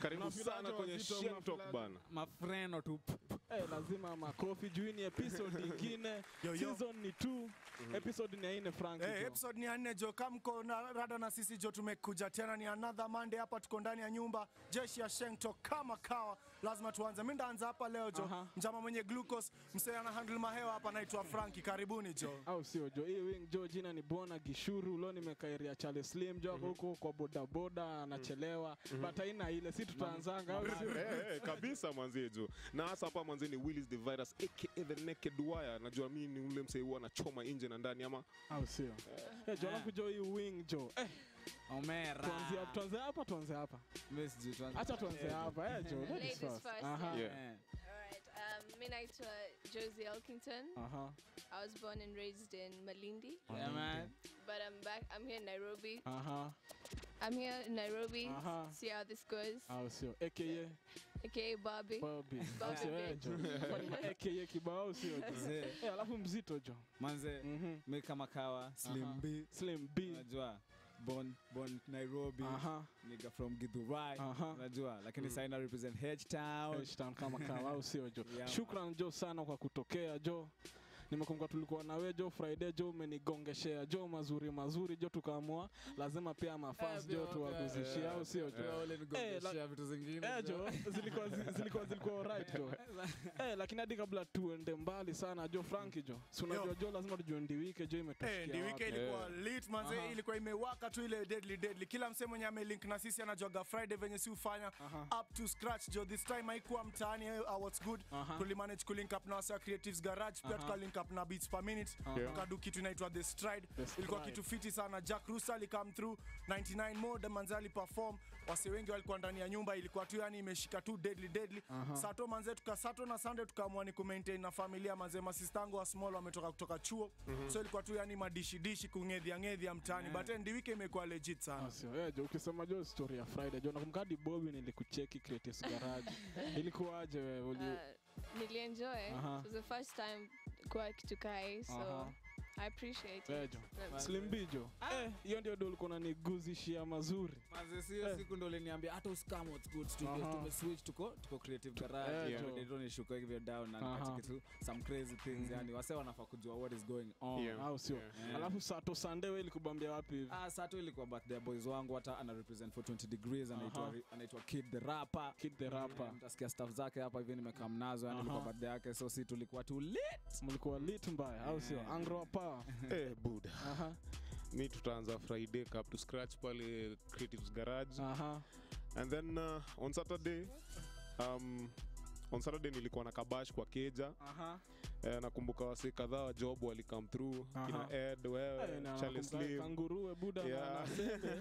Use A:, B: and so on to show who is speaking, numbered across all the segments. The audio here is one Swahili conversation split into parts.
A: karibu
B: Unafeel
A: sana
B: aje
A: kwenye
B: wazito,
A: Shem
B: unafeel
A: Talk
B: aje?
A: bana
C: mafreno tu
B: Eh, lazima makofi juu hii ni episode ingine
D: Yo, yo.
B: season ni 2 episode ni ya nne frank
D: Hey,
B: jo.
D: episode ni ya nne jo kamko na rada na sisi jo tumekuja tena ni another monday hapa tuko ndani ya nyumba jeshi ya shengto kama kawa lazima tuanze mi ndaanza hapa leo jo
B: Aha.
D: mjama mwenye glucose msee ana handle mahewa hapa anaitwa franki karibuni jo
B: au sio jo hii wing jo jina ni bona gishuru lo nimekairia chale slim jo ako huko kwa bodaboda anachelewa but haina ile si tutaanzanga au sio
A: Eh, eh, kabisa mwanzie juu na hasa hapa mwanzie ni willis the virus aka the naked wire najua mi ni ule msee huwa anachoma nje na ndani ama
B: au sio eh jo alafu jo hii wing jo eh
C: omera
B: tuanze hapa tuanze hapa tuanze hapa
C: Mimi sijui tuanze-
B: acha tuanze hapa eh jo ladies
E: Ladies
B: first
E: first,
B: aha
A: yeah.
C: Eh.
E: Alright, um, mi naitwa Josie Elkington.
B: aha
E: I was born and raised in Malindi,
C: Yeah, man.
E: but I'm back. I'm here in Nairobi.
B: aha
E: I'm here in Nairobi.
B: Uh-huh.
E: See how this goes.
B: au sio aka
E: Okay, Bobby.
B: Bobby au
E: Bobby
B: sio eh
E: bitch.
B: jo Kwani ma aka kibao au sio jo
C: Mzee,
B: eh alafu mzito jo
C: manze
B: mhm
C: mi kama kawa slim
B: Aha.
C: b
B: slim b
C: unajua born, born nairobi
B: aha
C: nigga from githurai
B: Aha.
C: unajua lakini mm. saina represent h town
B: H-Town kama kawa au sio jo
C: Yeah,
B: shukran jo sana kwa kutokea jo nimekumbuka tulikuwa nawe jo friday jo umenigongeshea jo mazuri mazuri jo tukaamua lazima pia mafans jo tuwaguzishia au sio jo Eh, la-
C: vitu zingine
B: Eh, jo zilikuwa zi- zilikuwa zilikuwa alright jo eh, lakini hadi kabla tuende mbali sana jo franki jo si unajua
D: Yo.
B: jo lazima tujue ndiwike jo
D: Eh,
B: imetushikia
D: ndi
B: wapi.
D: wike ilikuwa lit manze
B: Aha.
D: ilikuwa imewaka tu ile deadly deadly kila msee mwenye amelink na sisi anajuaga friday venye si ufanya up to scratch jo this time haikuwa mtaani eh, uh, what's good
B: Aha.
D: tulimanage kulink up na wasa creatives garage pia
B: Aha.
D: tukalink up na beats per minute
A: Yeah.
D: tukadu kitu inaitwa the stride
B: The
D: ilikuwa
B: Stride.
D: kitu fiti sana jack rusa alikam through 99 mode manze aliperform wase wengi walikuwa ndani ya nyumba ilikuwa tu yani imeshika tu deadly deadly sato manze tukasato na sunday tukaamua ni kumaintain na familia manze masistango wa small wametoka kutoka chuo so ilikuwa tu yani madishidishi kungedhia ngedhia mtaani but eh, ndi wiki imekuwa legit sana
B: Ah, sio eh, jo ukisema jo story ya friday jo nakumbuka hadi bobi nilikucheki creatives garage ilikuwaje wewe uli
E: Uh, nilienjoy.
B: Aha.
E: It was the first time kwa kitu kai, so
B: Aha.
E: I appreciate
B: eh,
E: it.
B: jo
E: Um,
B: slim b jo eh hiyo ndio ndio ulikuwa unaniguzishia mazuri
C: Manze, sio
B: Eh.
C: siku ndo uliniambia hata usikam what's good studio
B: Aha.
C: tumeswitch tuko tuko creative
B: Eh,
C: garage
B: jo.
C: yeah. ndio nishuka hivyo down na
B: Aha.
C: nikacheki tu some crazy things yani wase wanafaa kujua what is going on
A: Yeah.
B: au sio
C: Yeah.
B: alafu sato sande we ilikubambia wapi hivi
C: Ah, sato ilikuwa birthday ya boys wangu hata ana represent for 20 degrees anaitwa
B: Aha.
C: anaitwa Kid the Rapper.
B: Kid the Rapper.
C: Mtasikia stuff zake hapa hivi nimekaa mnazo yani
B: Aha.
C: ilikuwa birthday yake so si tulikuwa tu lit.
B: mlikuwa lit mbaya au sio angro power
A: eh, buda
B: aha
A: mi tutaanza friday up to scratch pale creatives garage
B: aha
A: and then uh, on saturday um, on saturday nilikuwa na kabash kwa keja
B: aha
A: eh, nakumbuka wase kadhaa wa job walikam through
B: Aha.
A: kina ed wewe
B: Eh, na
A: Charlie
B: nakumbuka
A: Slim.
B: kanguruwe buda na-
A: Yeah.
B: na sembe.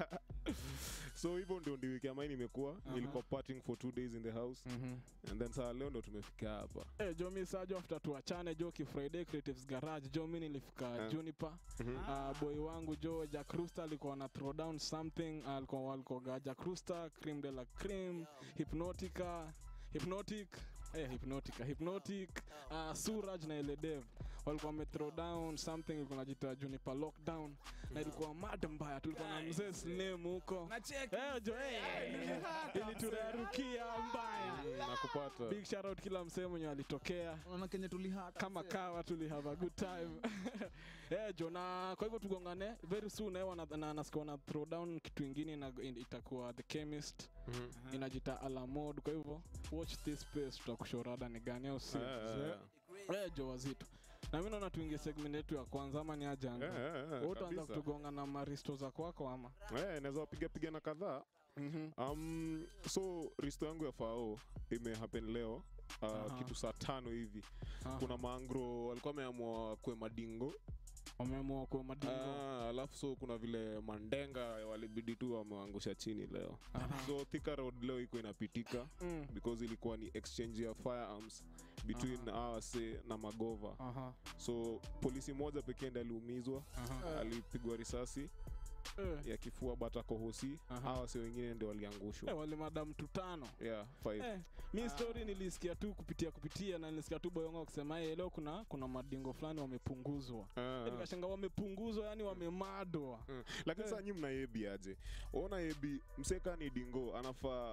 A: so hivyo ndio ndi wiki ambayo nimekuwa nilikuwa partying for two days in the house
B: Mhm.
A: and then saa leo ndo tumefika hapa
B: Eh, jo mi saa jo after tuachane jo kifriday creatives garage jo mi nilifika
A: Eh.
B: juniper uh, boy wangu jo jack ruster alikuwa na throw down something alikuwa walikoga jack ruster cream de la cream hypnotica hypnotic eh, hypnotica hypnotic uh, suraj na eledev walikuwa wame throw down something ilikuwa najita juniper lockdown na ilikuwa mad mbaya tulikuwa na mzee slim huko eh, jo eh, iliturarukia mbaya
A: nakupata
B: big shout out kila msee mwenye alitokea
C: Unaona kenye tulihata.
B: kama kawa tuli have a good time yeah, jo na kwa hivyo tugongane very soon eh, wana- na nasikia wana throw down kitu ingine ina, in- itakuwa the chemist
A: Mhm.
B: inajita alamod kwa hivyo watch this space tutakushorada ni gani au si
A: Eh, eh,
B: Eh, jo wazito na mi naona tuingie segment yetu ya kwanza ama ni aje Andrew?
A: Eh, eh, eh,
B: Wewe utaanza
A: kabisa.
B: kutugonga na maristo za kwako ama
A: Eh, naweza wapiga piga na kadhaa um, so risto yangu ya fao imehappen leo uh,
B: Aha.
A: kitu saa tano hivi
B: Aha.
A: kuna maangro walikuwa wameamua kwe madingo
B: wameamua kuwa madingo
A: Ah, alafu so kuna vile mandenga walibidi tu wameangusha chini leo so Thika road leo iko inapitika
B: Mm.
A: because ilikuwa ni exchange ya firearms between awase na magova
B: Aha.
A: so polisi moja pekee ndi aliumizwa
B: Aha.
A: alipigwa risasi
B: Eh,
A: ya kifua batakohosi
B: Aha.
A: awase wengine ndio
B: eh,
A: waliangushwa
B: wale madam tutano
A: yeah, five.
B: Eh, mi story nilisikia tu kupitia kupitia na nilisikia tu boyonga wakisema "Eh, leo kuna kuna madingo fulani wamepunguzwa
A: Ah,
B: Eh, nikashanga wamepunguzwa yani wamemadwa
A: Mm. lakini saa nyi mna ebi aje ona ebi mseka ni dingo anafaa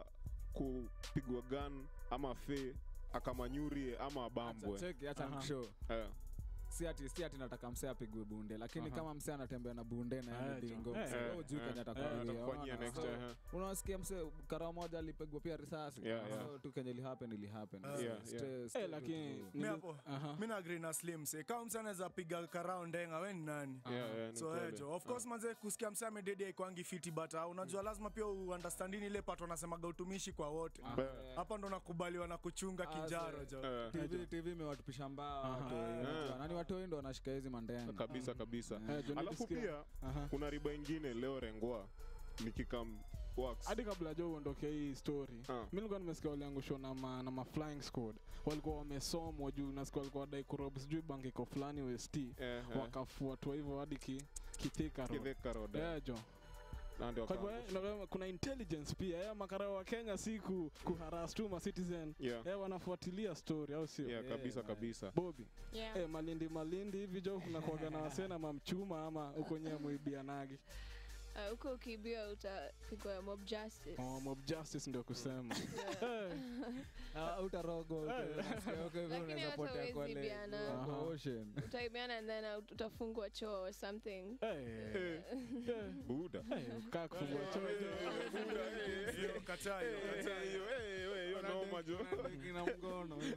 A: kupigwa gun ama fe akamanyurie ama abambwe
C: cheki acha
B: Aha.
C: nikushow
A: Eh,
C: si ati si ati nataka msee apigwe bunde lakini
B: Aha.
C: kama msee anatembea na bunde na
B: Eh,
C: yani
B: jo.
C: dingo
B: Eh,
C: msee
A: eh,
C: wewe hujui
A: eh,
C: kenye
A: eh,
C: atakufanyia,
A: atakufanyia
C: unaona?
A: next
C: So,
A: eh,
C: unawasikia msee kara moja alipigwa pia risasi
A: Yeah, yeah.
C: so tu kenye lihappen ilihappen
D: Yeah,
C: So,
A: yeah.
C: stay-
B: Eh,
C: stay
B: lakini
C: tu-
D: Mi
B: nili-
D: hapo
B: Aha.
D: mi na agree na slim se kama mse anaweza piga karao ndenga we ni nani
A: yeah, yeah, ni
D: so
A: kweli.
D: eh, jo of course manze kusikia mse amededi aikwangi fiti but uh, unajua lazima pia uandastandini ile pato wanasemaga utumishi kwa wote
C: Ah,
A: Be-
C: yeah.
D: hapa ndo nakubaliwa na kuchunga
C: Ah,
D: kinjaro
C: so-
D: jo
A: Eh,
C: TV TV imewatupisha mbaya
B: Aha.
C: watoi,
D: Ah.
C: unajua. nani watoi ndo wanashika hizi mandenga
A: kabisa kabisa
B: Eh, jo,
A: alafu
B: nilisikia-
A: pia
B: Aha.
A: kuna riba ingine leo rengwa nikikam works
B: hadi kabla jo uondoke hii story
A: Ah.
B: mi nilikuwa nimesikia waliangushwa na ma, na ma flying squad walikuwa wamesomwa juu nasikia walikuwa wadai kurob sijui bankiko fulani west
A: Eh, eh.
B: wakafuatwa hivyo hadi ki, kithika road.
A: Kitheka Road, eh.
B: Eh, jo
A: Na ndio
B: kwa hivyo
A: wakaangushwa.
B: eh, na- kuna intelligence pia ya makarao wa kenya si ku, kuharas tu ma citizen
A: Yeah,
B: eh, wanafuatilia story au sio
A: yeah,
C: Yeah,
A: kabisa
C: man.
A: kabisa
B: bobi
E: Yeah.
B: eh, malindi malindi hivi jo kuna kuaga na wasena mamchuma ama huko nyewe muibianagi
E: Uh, huko ukiibia utapigwa mob justice.
B: oh, mob justice ndio kusema
E: Yeah.
B: eh,
C: Ah, utarogwa huko, unasikia huko hivyo
E: Lakini
C: unaweza
E: hata
C: potea
E: huwezi
C: kwa le-
E: biana.
C: kwa
B: Aha.
C: ocean.
E: Utaibiana and then ut- utafungwa choo or something.
B: eh,
A: Eh,
B: eh,
A: buda
B: eh, kaa kufungua choo
D: Hiyo kataa hiyo, kataa hiyo.
A: hiyo noma jo
C: Kina mgono hizo.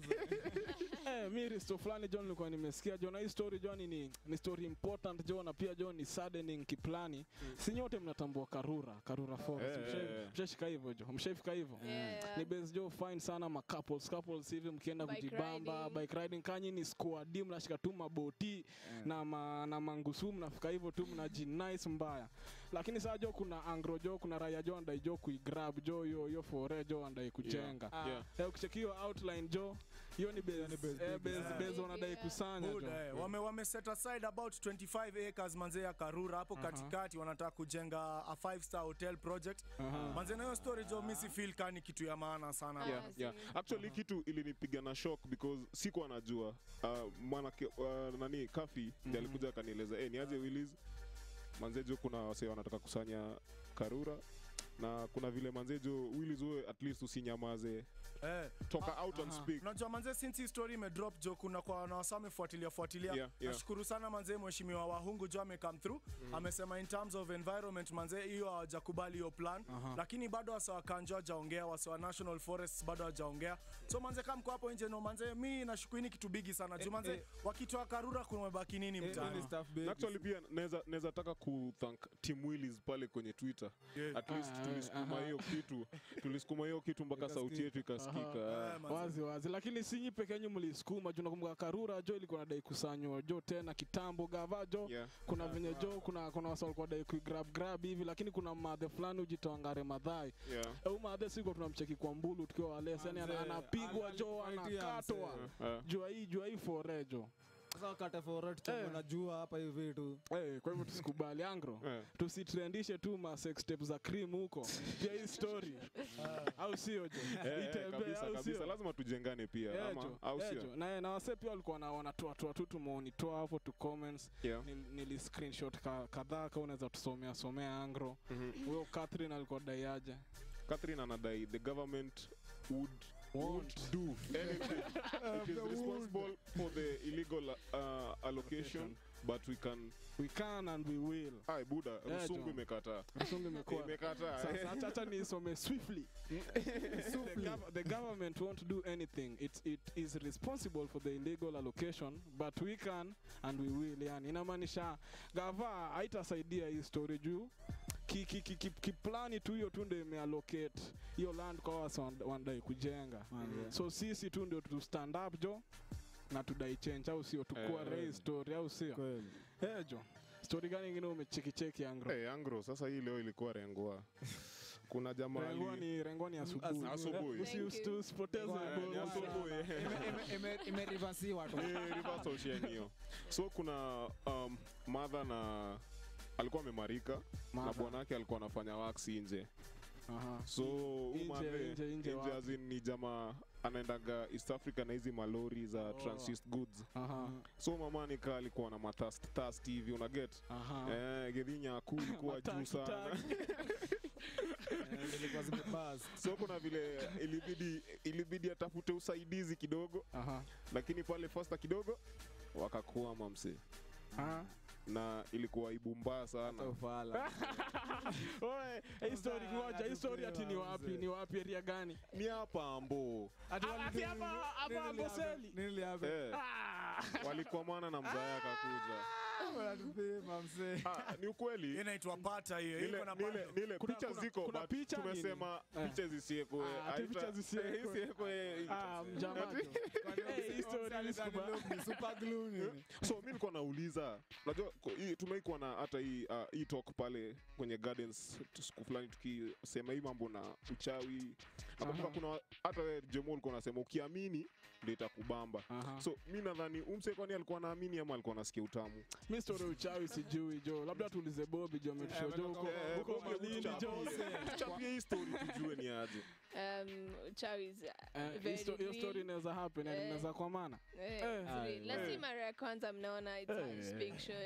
B: Eh, mi risto fulani jo nilikuwa nimesikia jo na hii story jo ni, ni, ni story important jo na pia jo ni saddening kiplani si nyote mnatambua karura karura forest
A: Eh,
B: Mshai-
A: eh.
B: mshaishika hivyo jo mshaifika hivyo
E: Yeah.
B: ni base jo fine sana ma couples couples hivi mkienda
E: Bike
B: kujibamba
E: riding.
B: bike riding kanyi ni squad mnashika tu maboti na, ma, na mangusu mnafika hivyo tu mnajinice mbaya lakini saa jo kuna angro jo kuna raya jo andai jo kuigrab jo yo yo fore jo andai kujenga
C: Ah,
A: Yeah.
B: Eh, ukichekiwa outline jo hiyo ni base,
C: ni base
B: eh,
C: big,
B: base,
D: yeah.
B: base wanadai
E: Yeah.
B: kusanya jo
D: Buda, eh, wame, wame set aside about 25 acres manze ya karura hapo
B: Aha.
D: katikati wanataka kujenga a 5 star hotel project
B: Aha.
D: manze na hiyo story jo mi si feel kani kitu ya maana sana
E: Ah,
A: yeah, yeah.
E: see.
A: actually kitu ilinipiga na shock because sikuwa najua uh, mwanake uh, nani kafi ndi alikuja akanieleza eh, niaje willis manzejo kuna wase wanataka kusanya karura na kuna vile manzejo willis uwe at least usinyamaze
D: eh,
A: toka out and
B: aha.
A: speak
D: unajua manze since hii story imedrop jo kuna kwa na wasa wamefuatilia fuatilia
A: Yeah, yeah.
D: nashukuru sana manze mheshimiwa wahungu jo amecome through amesema in terms of environment manze hiyo hawajakubali hiyo plan
B: Aha.
D: lakini bado wasa wakanjo hawajaongea wasa wa national forests bado hawajaongea so manze kama mko hapo nje no manze mi nashukuru hii ni kitu bigi sana juu
C: Eh,
D: manze
C: eh.
D: wakitoa karura kumebaki nini
C: Eh,
D: mtaani
C: hii ni stuff big.
A: Na actually pia naweza naweza taka kuthank Tim Willis pale kwenye Twitter.
D: Yeah.
A: At least
B: Ah,
A: tulisukuma
B: aha.
A: hiyo kitu, tulisukuma hiyo kitu mpaka sauti yetu ikasikika.
D: Eh, manze.
B: wazi wazi lakini sinyi peke yenyu mlisukuma juu nakumbuka karura jo ilikuwa nadai kusanywa jo tena kitambo gava jo
A: Yeah.
B: kuna venye jo kuna kuna wasa walikuwa dai kuigrab grab hivi lakini kuna madhe fulani ujitoangare madhai
A: Yeah.
B: au madhe siko tunamcheki kwa mbulu tukiwa walesi yani ana-
C: Manze,
B: anapigwa jo
C: alifaitia
B: anakatwa
C: mse.
A: Uh,
B: jua hii jua hii fore jo
C: Sasa wakati for tuchome
B: Eh.
C: na jua hapa hivi tu
B: Eh, kwa hivyo tusikubali angro
A: eh.
B: tusitrendishe tu ma sex tape za cream huko pia hii story au sio jo
A: Eh, eh,
B: Itembee,
A: kabisa
B: au
A: kabisa,
B: sio?
A: lazima tujengane pia
B: Eh,
A: ama
B: jo,
A: au
B: eh,
A: sio?
B: jo. na na wase pia walikuwa na wanatoa toa tu tumeonitoa hapo tu comments
A: Yeah.
B: Nil- nili screenshot ka- kadhaa ka unaweza tusomea somea angro
A: Mhm.
B: huyo Catherine alikuwa daiaje
A: Catherine anadai the government would
B: Won't.
A: won't do anything. It is responsible for the illegal uh, allocation, but we can.
B: we can and we will
A: Ai buda,
B: Eh,
A: Rusungu
B: jo.
A: imekataa.
B: Rusungu imekuwa
A: Imekataa.
B: sasa acha- acha nisome swiftly the, gov- the government won't do anything it, it is responsible for the illegal allocation but we can and we will yani inamaanisha gava haitasaidia hii story juu kiplani ki, ki, ki, kiplani tu hiyo tu ndio imeallocate hiyo land kwa wasa wan- wanadai kujenga
C: Manze.
B: so sisi tu ndio tu stand up jo na tudai change au sio tukua
A: Eh.
B: raise story au sio
C: kweli
B: eh jo story gani ingine umechekicheki angro
A: Hey, Angro, sasa hii leo ilikuwa rengwa. Kuna jamaa
B: rengwa
A: ali-
B: ni rengwa ni asubuhi
A: Asubuhi.
B: Usi-
E: Thank
B: usi-
E: you.
B: usipoteze
A: Eh, ni
B: ball.
A: asubuhi.
C: imerivasiwa tu
A: Ni reversal chain hiyo. So kuna um, mother na alikuwa amemarika na
B: Mother.
A: bwanake alikuwa anafanya wax nje
B: Aha.
A: so
B: Nje,
A: umadhe
B: nje, nje wapi?
A: as in ni jamaa anaendaga east africa na hizi malori za
B: Oh.
A: transit goods
B: Aha.
A: so mama nika alikuwa na matast tast hivi unaget
B: Aha.
A: eh, gedhinya kuu ilikuwa juu
B: Mataki,
A: sana
B: taki.
C: Eh, zilikuwa zimebuzz.
A: so kuna vile ilibidi ilibidi atafute usaidizi kidogo
B: Aha.
A: lakini pale fasta kidogo wakakuama msee
B: Aha.
A: na ilikuwa aibu mbaya
C: Hata
A: sana
C: ufala.
B: Oe, hii story
C: Sasa
B: ngoja, hii story ati ni
C: anatupewa
B: wapi?
C: mzee.
B: Ni wapi area gani?
A: ni hapa ambo
C: Ati
B: Ah,
C: wali-
B: ati hapa-
C: nini-
B: hapa
C: nini
B: Amboseli?
C: lihappen? Nini lihappen?
A: eh,
B: Ah!
A: walikwamana na mzaya akakuja
C: Wanatupima, mzee.
A: ah, ni ukweli
D: Hiyo inaitwa pata hiyo
A: Nile,
D: iko na
A: nile,
D: bando.
A: nile
B: Kuna-
A: picha
B: kuna-
A: ziko
B: kuna
A: but
B: picha
A: tumesema
B: nini?
A: picha zisiekwe
B: Ah, ati picha zisiekwe. Ah, mjamajo. Eh, hii story ni sikuba-
C: Ni super glue nini?
A: so mi nilikuwa nauliza unajua ko- hii- tumeikuwa na hata hii uh, hii talk pale kwenye gardens tu- siku fulani tukisema hii mambo na uchawi nakumbuka
B: Aha.
A: kuna hata we jemo ulikuwa unasema ukiamini ndio itakubamba
B: Aha.
A: so mi nadhani umse kwani alikuwa naamini ama alikuwa nasikia utamu
B: mi story uchawi sijui jo labda tuulize bobi jo ametusho jo huko
A: Eh,
B: huko
A: Bobi,
B: malini jo
A: tuchapie- tuchapie hii story tujue ni aje
E: Um, uchawi is uh,
B: Eh, hii
E: very
B: sto- hiyo
E: real.
B: story inaweza happen yani
E: Eh.
B: inaweza kwa maana
E: Eh,
B: Eh.
E: it's real. na si
A: Eh.
E: mara ya kwanza mnaona it's a
B: Eh.
E: big show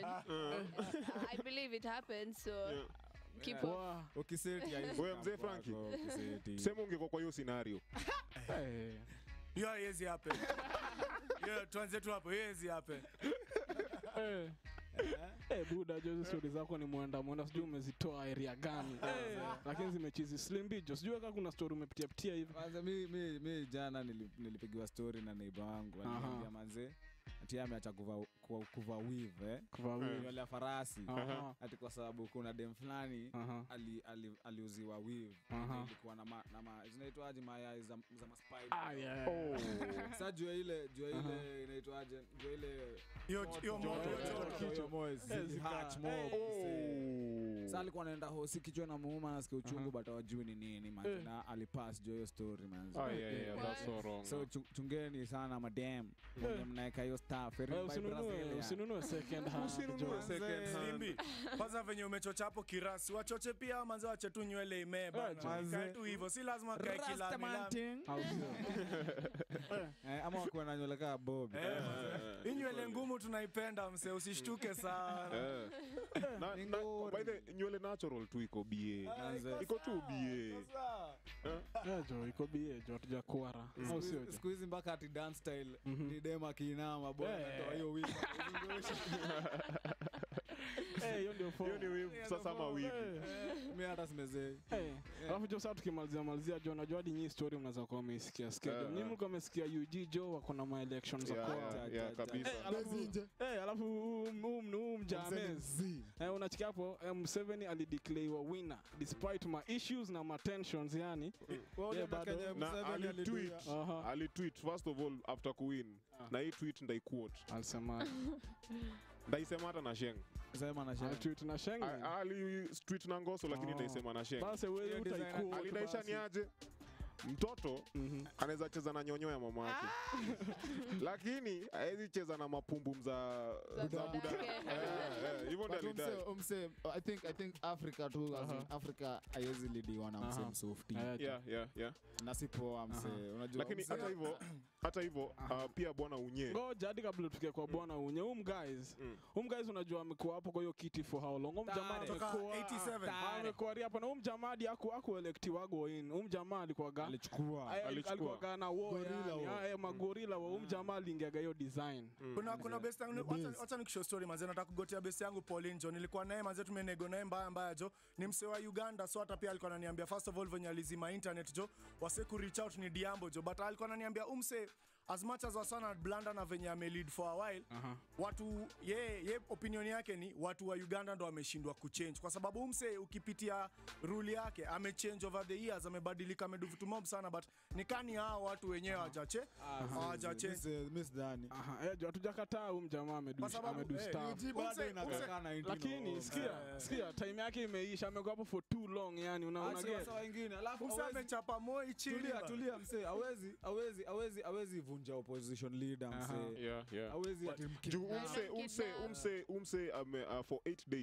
E: i believe it happens so
A: Yeah.
E: keep
C: Yeah.
E: on
B: Wa-
C: Ukiseti haiwezi
A: Wewe
C: come
A: mzee
C: kwako,
A: Frankie.
C: ukiseti.
A: sema ungekuwa kwa hiyo scenario
B: eh.
D: hiyo haiwezi happen hiyo tuanze tu hapo hiyo haiwezi happen
B: Eh. Eh, buda jo hizo stori zako ni mwenda mwenda sijui umezitoa area gani Eh, lakini zimechizi slimbijo sijui kaa kuna stori umepitia pitia hivi
C: Kwanza mi, mi, mi jana nili- nilipigiwa story na neiba wangu
B: Aha.
C: aliniambia manze ati yeye ameacha kuva, kuva, kuva weave eh?
B: Kuvaa weave.
C: nywele ya farasi
B: Aha.
C: ati kwa sababu kuna dem fulani
B: Aha.
C: ali, ali, aliuziwa weave
B: Aha.
C: ilikuwa na, ma, na ma, zinaitwaje mayai za, za maspider
B: Ah, yeah.
C: sa jua ile jua
B: Aha.
C: ile inaitwaje jua ile
D: hiyo hiyo
C: Joto,
D: moto
C: joto,
D: joto.
C: joto, hiyo moyo, zili
B: zika-
C: hurt more,
B: Eh.
C: msee. Sa alikuwa anaenda hosi kichwa na muuma nasikia uchungu
B: Aha.
C: but awajui ni nini manze
B: Eh.
C: na alipass juu ya hiyo story manze
A: Ah, yeah, yeah, that's so wrong.
C: so chu- chungeni sana madam wenye mnaeka hiyo stuff Very
B: Eh,
C: by
B: usinunue
C: Brasilia.
B: usinunue second hand
A: Usinunue
B: jo.
A: second hand.
D: Simbi, kwanza venye umechocha hapo kirasi wachoche pia manze wache tu nywele imee bana.
C: manze.
D: Ikae tu hivyo si lazima kae kilami lami.
C: Rastamanting.
B: Au sio?
C: Eh, ama wakuwa na nywele kaa bob
D: Eh, manze. hii nywele ngumu tunaipenda mse usishtuke sana
A: Eh. Na-
C: Ni
A: na-
C: ngori.
A: by the nywele natural tu iko ba
C: Manze.
A: iko tu ba
B: Eh, jo iko bie jo hatuja kuara au sio jo
C: siku hizi mpaka ati dance style
B: Mhm.
C: ni dem akiinama bwana
B: Eh.
C: toa hiyo wimbo
B: Eh, hiyo ndio form.
A: hiyo ni wave sasa ama wigi
B: Eh.
C: mi hata simezei
B: Eh, alafu jo saa tukimalizia malizia jo najua hadi nyii story mnaweza kuwa umeisikia sikia jo
A: Eh,
B: nyinyi
A: eh.
B: mlikuwa mmesikia UG jo wako na ma elections za
A: Yeah,
B: kwao
A: yeah,
C: ja,
A: yeah,
C: ja,
A: kabisa
B: Eh, alafu eh, alafu huu- huu huu mjamez eh, unachikia hapo eh, Museveni alideclare winner despite ma issues na ma tensions yani Yeah, bado.
A: na alitweet
B: Aha.
A: alitweet first of all after kuwin
B: Ah.
A: na hii tweet ndaiquote
B: alisema
A: ndaisema hata na sheng
C: sema na shaka.
B: alitweet na Schengen
A: A- ali tweet na ngoso lakini
B: Oh.
A: ndaisema na sheng
B: basi wewe
C: Hiyo design
B: utaikuwa
A: alidaisha ni aje mtoto
B: Mhm.
A: anaweza cheza na nyonyo ya mama yake lakini hawezi cheza na mapumbum za
E: Za
A: za
E: budake.
A: buda Eh, eh, hivyo ndio
F: But
A: alidai
F: umse, umse, I think, I think Africa tu, as in
B: Aha.
F: Africa haiwezi lidiwa na mse
B: Aha.
F: msofti.
B: Eh, jo.
A: yeah, yeah, yeah.
F: Na si poa mse.
B: Aha.
F: Unajua
A: lakini
F: mse-
A: hata hivyo hata hivyo
B: Aha.
A: uh, pia bwana unye
B: ngoja hadi kabla tufike kwa bwana unye um guys
A: Mm.
B: um guys unajua amekuwa hapo kwa hiyo kiti for how long um jamaa
C: Tare.
D: Toka
B: amekuwa
D: 87.
B: ah, amekuwa ri hapo na um jamaa hadi aku aku electiwago in um jamaa alikuwa ga
C: alichukua
A: alichukua.
B: alikuwa ga na wo
C: Gorilla
B: yani
C: wo.
B: ah, eh, magorila wa um jamaa aliingiaga hiyo design
D: kuna kuna best yangu wacha- wacha nikishow story manze nataka kugotea best yangu Pauline Jo nilikuwa naye manze tumenego naye mbaya mbaya jo ni mse wa Uganda so hata pia alikuwa ananiambia first of all venye alizima internet jo wase ku reach out ni Diambo jo but alikuwa ananiambia umse as much as wasana blanda na venye ame lead for a while
B: Aha.
D: watu ye, ye opinion yake ni watu wa Uganda ndo wameshindwa kuchange kwa sababu umse ukipitia rule yake amechange over the years amebadilika amedu vitu mob sana but nikani hao watu wenyewe hawajache hawajachange
C: misdani
B: aha eh, jo hatujakataa um jamaa amedu
D: Kwa sababu,
B: amedu
D: eh,
B: stuff
D: UG bado inakaa
B: lakini sikia sikia time yake imeisha amekuwa hapo for too long yani una una get
C: wengine alafu
D: Umse
C: hawezi-
D: amechapa moi chini
C: tulia
D: bana.
C: tulia msee awezi awezi awezi awezi vunja opposition leader
B: Aha.
C: msee
A: yeah, yeah.
C: awezi ati
A: juu
C: mkidnap.
A: umse umse
E: Kidnap.
A: umse umse ame uh, for 8 days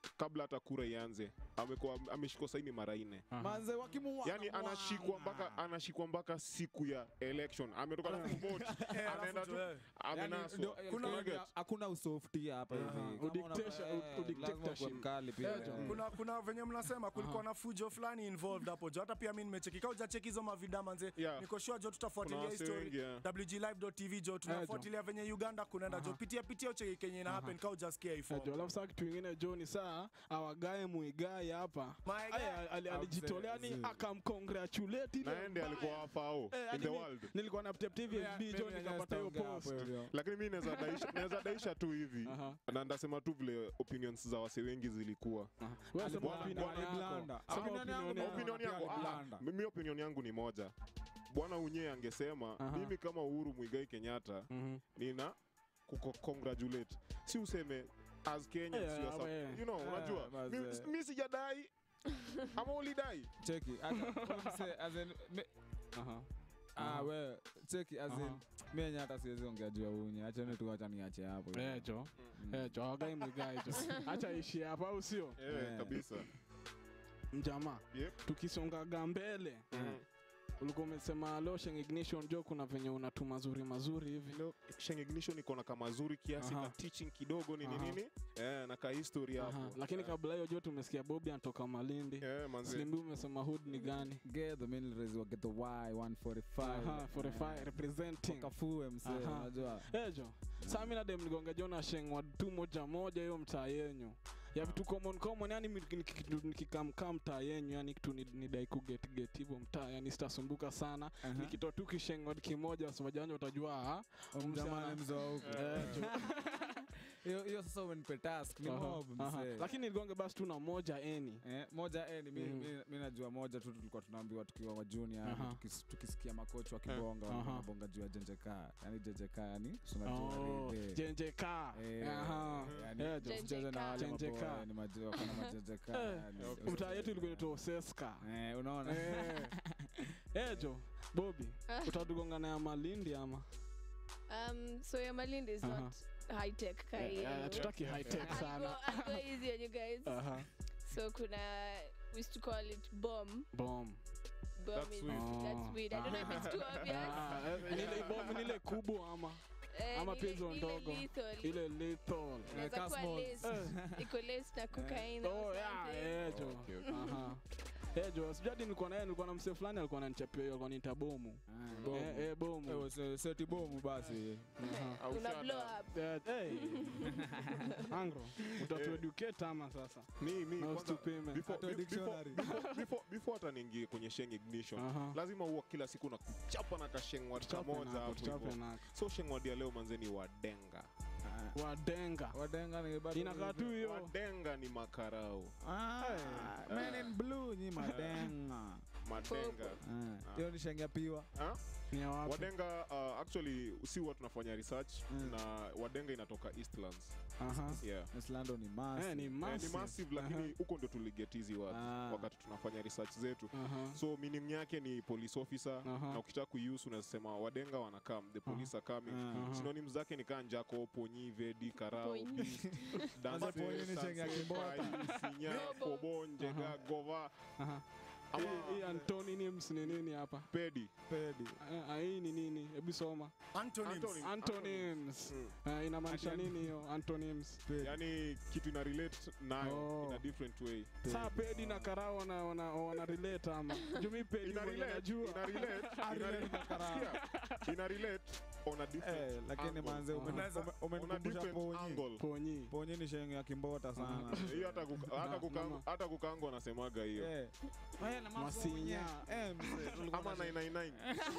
A: kabla hata kura ianze amekuwa ameshikwa saini mara nne
C: manze wakimuua
A: yani anashikwa mpaka anashikwa mpaka siku ya election ametoka na kuvote anaenda tu amenaswa Unaget?
C: hakuna usofti hapa hivi Kama
B: Udictation-
C: una- eh,
B: udictatorship.
C: lazima ukuwe mkali pia
B: Eh, John.
C: eh.
D: kuna, kuna venye mnasema kulikuwa na fujo fulani involved hapo jo hata pia mi nimecheki kaa ujacheki hizo mavida manze
A: Yeah.
D: niko sure jo
A: Kuna
D: tutafuatilia hii
A: wasee
D: story
A: wengi, yeah.
D: wglive.tv jo tunafuatilia venye uganda kunaenda jo pitia pitia ucheki kenye ina happen kaa ujasikia ifo
B: jo alafu saa kitu ingine jo ni saa awagae muigai hapa
D: My guy.
B: Aya, ali- alijitolea ni akamcongratulate ile
A: naende
B: mbaya.
A: alikuwa fao
B: Eh,
A: in
B: hadi
A: the
B: mi-
A: world
B: nilikuwa na TFB FB jo nikapata hiyo post
A: lakini mi naweza daisha, naweza daisha tu hivi
B: Aha.
A: na ndasema tu vile opinions za wase wengi zilikuwa
B: Wewe sema
A: Bwana-
B: opinion
A: bwana
B: yako.
C: Blanda.
B: Sema
C: Opinion yangu
B: opinion
C: ni-
B: yako.
A: opinion yangu
C: pia
A: ah,
C: blanda.
A: mimi opinion yangu ni moja bwana unye angesema
B: Aha.
A: mimi kama uhuru mwigai kenyatta
B: Mhm.
A: nina kuko congratulate si useme as Kenya
B: Eh,
A: sio sa-
B: we.
A: you know
C: Eh,
A: unajua
C: mazee.
A: mi, mi sijadai ama ulidai
C: cheki hata mse, as in, me-
B: Aha.
C: ah, we cheki as in,
B: Aha.
C: mi yenye hata siwezi ongea juu ya unye achane tu acha niache hapo
B: Eh, jo Eh, jo awagai muigai jo acha ishi hapa au sio
A: eh,
C: Eh.
A: kabisa
B: mjamaa
A: yep.
B: tukisongaga mbele
A: mm.
B: ulikuwa umesema lotion ignition jo kuna venye unatu mazuri mazuri hivi
A: Leo, Sheng Ignition iko na kamazuri kiasi
B: Aha.
A: ka teaching kidogo nini
B: Aha.
A: nini eh, na ka history
B: Aha.
A: hapo
B: lakini
A: Eh,
B: kabla hiyo jo tumesikia bobi anatoka malindi
A: eh, manze
B: slimbi umesema hood ni gani
C: get the militaries wa get the y 145
B: Aha, 45 representing
C: kafue mse
B: Aha.
C: unajua
B: ejo saa mi nadem nigonga jo na shengwa tu moja moja hiyo mtaa yenyu ya vitu common common yani mi- niki- niki- nikikamkaa mtaa yenyu yani kitu ni- nidai kugetget hivyo mtaa yani sitasumbuka sana
C: Aha.
B: nikitoa tu kishengwa kimoja wasomajanja watajua ah,
C: Mjamani mzee wa huku.
B: eh, jo.
C: hiyo hiyo sasa umenipe task ni
B: Aha,
C: mob
B: aha.
C: mse
B: lakini nigonge basi tu na moja eni
C: Eh, moja eh, ni mi,
B: Mhm.
C: mi, mi najua moja tu tulikuwa tunaambiwa tukiwa wa junior
B: Aha.
C: tukis, tukisikia makochi wakibonga
B: Aha.
C: wanabonga juu ya jenjeka yani jenjeka yani si unajua
B: Oh,
C: rede.
B: jenjeka
C: Eh,
B: Aha.
C: yani
B: Eh, jo.
C: usicheze na wale
B: Jenjeka.
C: maboy, ni majua kana majenjeka
B: Eh,
C: yani.
B: mtaa yetu ilikuwa inaitwa oseska
C: Eh, unaona
B: Eh. Eh, jo bobi
E: Ah.
B: utatugonga na ya malindi ama
E: Um, so your Malindi is
B: Uh-huh.
E: not high tech
B: Eh,
E: kai.
B: eh, tutaki high tech
E: I'll go,
B: sana
E: I'll go easy on you guys.
B: Aha.
E: So kuna we used to call it bomb.
B: Bomb.
E: Bomb
A: That's
E: is
A: sweet.
E: that's
B: Oh.
E: weird. I don't know if it's too obvious.
B: Ah, eh, nile bomb nile kubwa ama
E: Eh,
B: ama
E: nile-
B: pia hizo
E: nile
B: ndogo.
E: lethal.
B: ile lethal
E: Inaweza
C: Eh,
E: kuwa
C: Cosmos.
E: laced. Iko laced na cocaine or
B: oh yeah
E: something.
B: eh jo
A: Okay, okay.
B: aha eh jo sijui hadi nilikuwa na yeye nilikuwa na msee fulani alikuwa ananichapia hiyo alikuwa ananiita bomu
C: Ah, bomu.
B: eh eh bomu
C: Eh, se- seti bomu basi
B: aha
A: Au
E: Una
A: shut
E: blow
A: up.
E: up.
B: Eh, hey. angro utatueducate ama sasa
A: mi mi
B: na
A: kwanza
B: usitupime
A: before
C: Hata
A: be-
C: dictionary.
A: before- before- before hata niingie kwenye sheng ignition
B: Aha.
A: lazima huwa kila siku na kuchapa na kashengwad
B: Tuchape
A: kamoja
B: nako,
A: hapo
B: tuchape
A: hivyo
B: nako.
A: so shengwad ya leo manzeni wadenga
C: Ah,
B: wadenga
C: wadenga ni bado
B: inakaa tu hiyo
A: wadenga ni makarau
C: Ah,
B: Hey.
C: men in blue ni madenga
A: madenga
C: Ah, hiyo ni shenge piwa
A: Ah?
B: ni ya wapi
A: wadenga uh, actually si huwa tunafanya research
C: Mm.
A: na wadenga inatoka eastlands
B: aha
A: yeah
C: islando ni mas
B: eh ni
A: Eh, ni
B: massive
A: massive lakini huko ndio tuliget hizi watu
C: Ah.
A: wakati tunafanya research zetu
B: aha
A: so meaning yake ni police officer
B: Aha.
A: na ukitaka kuiuse unasema wadenga wanakam the police are coming
C: Ah.
A: synonyms zake ni kaa njako ponyi vedi karao
E: Ponyi.
A: beast, danse,
C: Sasa ponyi ni chenga
A: sanse,
C: kimbota.
A: pai, sinya
E: Robo.
A: kobo njega gova
B: aha
A: ama
B: hii hii antonyms ni nini hapa
A: pedi
C: pedi
B: Eh, ah, hii ni nini hebu soma
D: Antonyms.
A: Antonyms.
B: antonyms
A: Mm.
B: Eh, inamaanisha
C: Ati-
B: nini hiyo antonyms
C: pedi
A: yani kitu ina relate nayo
B: Oh.
A: in a different way
B: saa pedi na karao wana, wana, wana relate ama jumi pedi
A: ina
B: mwenye
A: relate
B: najua
A: ina relate ina relate sikia, ina relate on a different
C: Eh, lakini
A: angle.
C: manze ume-
D: Unaweza-
C: ume-
A: on a
C: umenikumbusha
A: different
C: ponyi
A: angle
B: ponyi
C: ponyi ni shenge ya kimbota sana
A: hiyo hata kuka- hata
B: Na-
A: kukango
B: nama-
A: hata kukango anasemaga hiyo
C: Eh. Haya na mambo
B: Masinya.
C: mwenye. Eh, mzee, tulikuwa
A: ama
C: na-
A: 999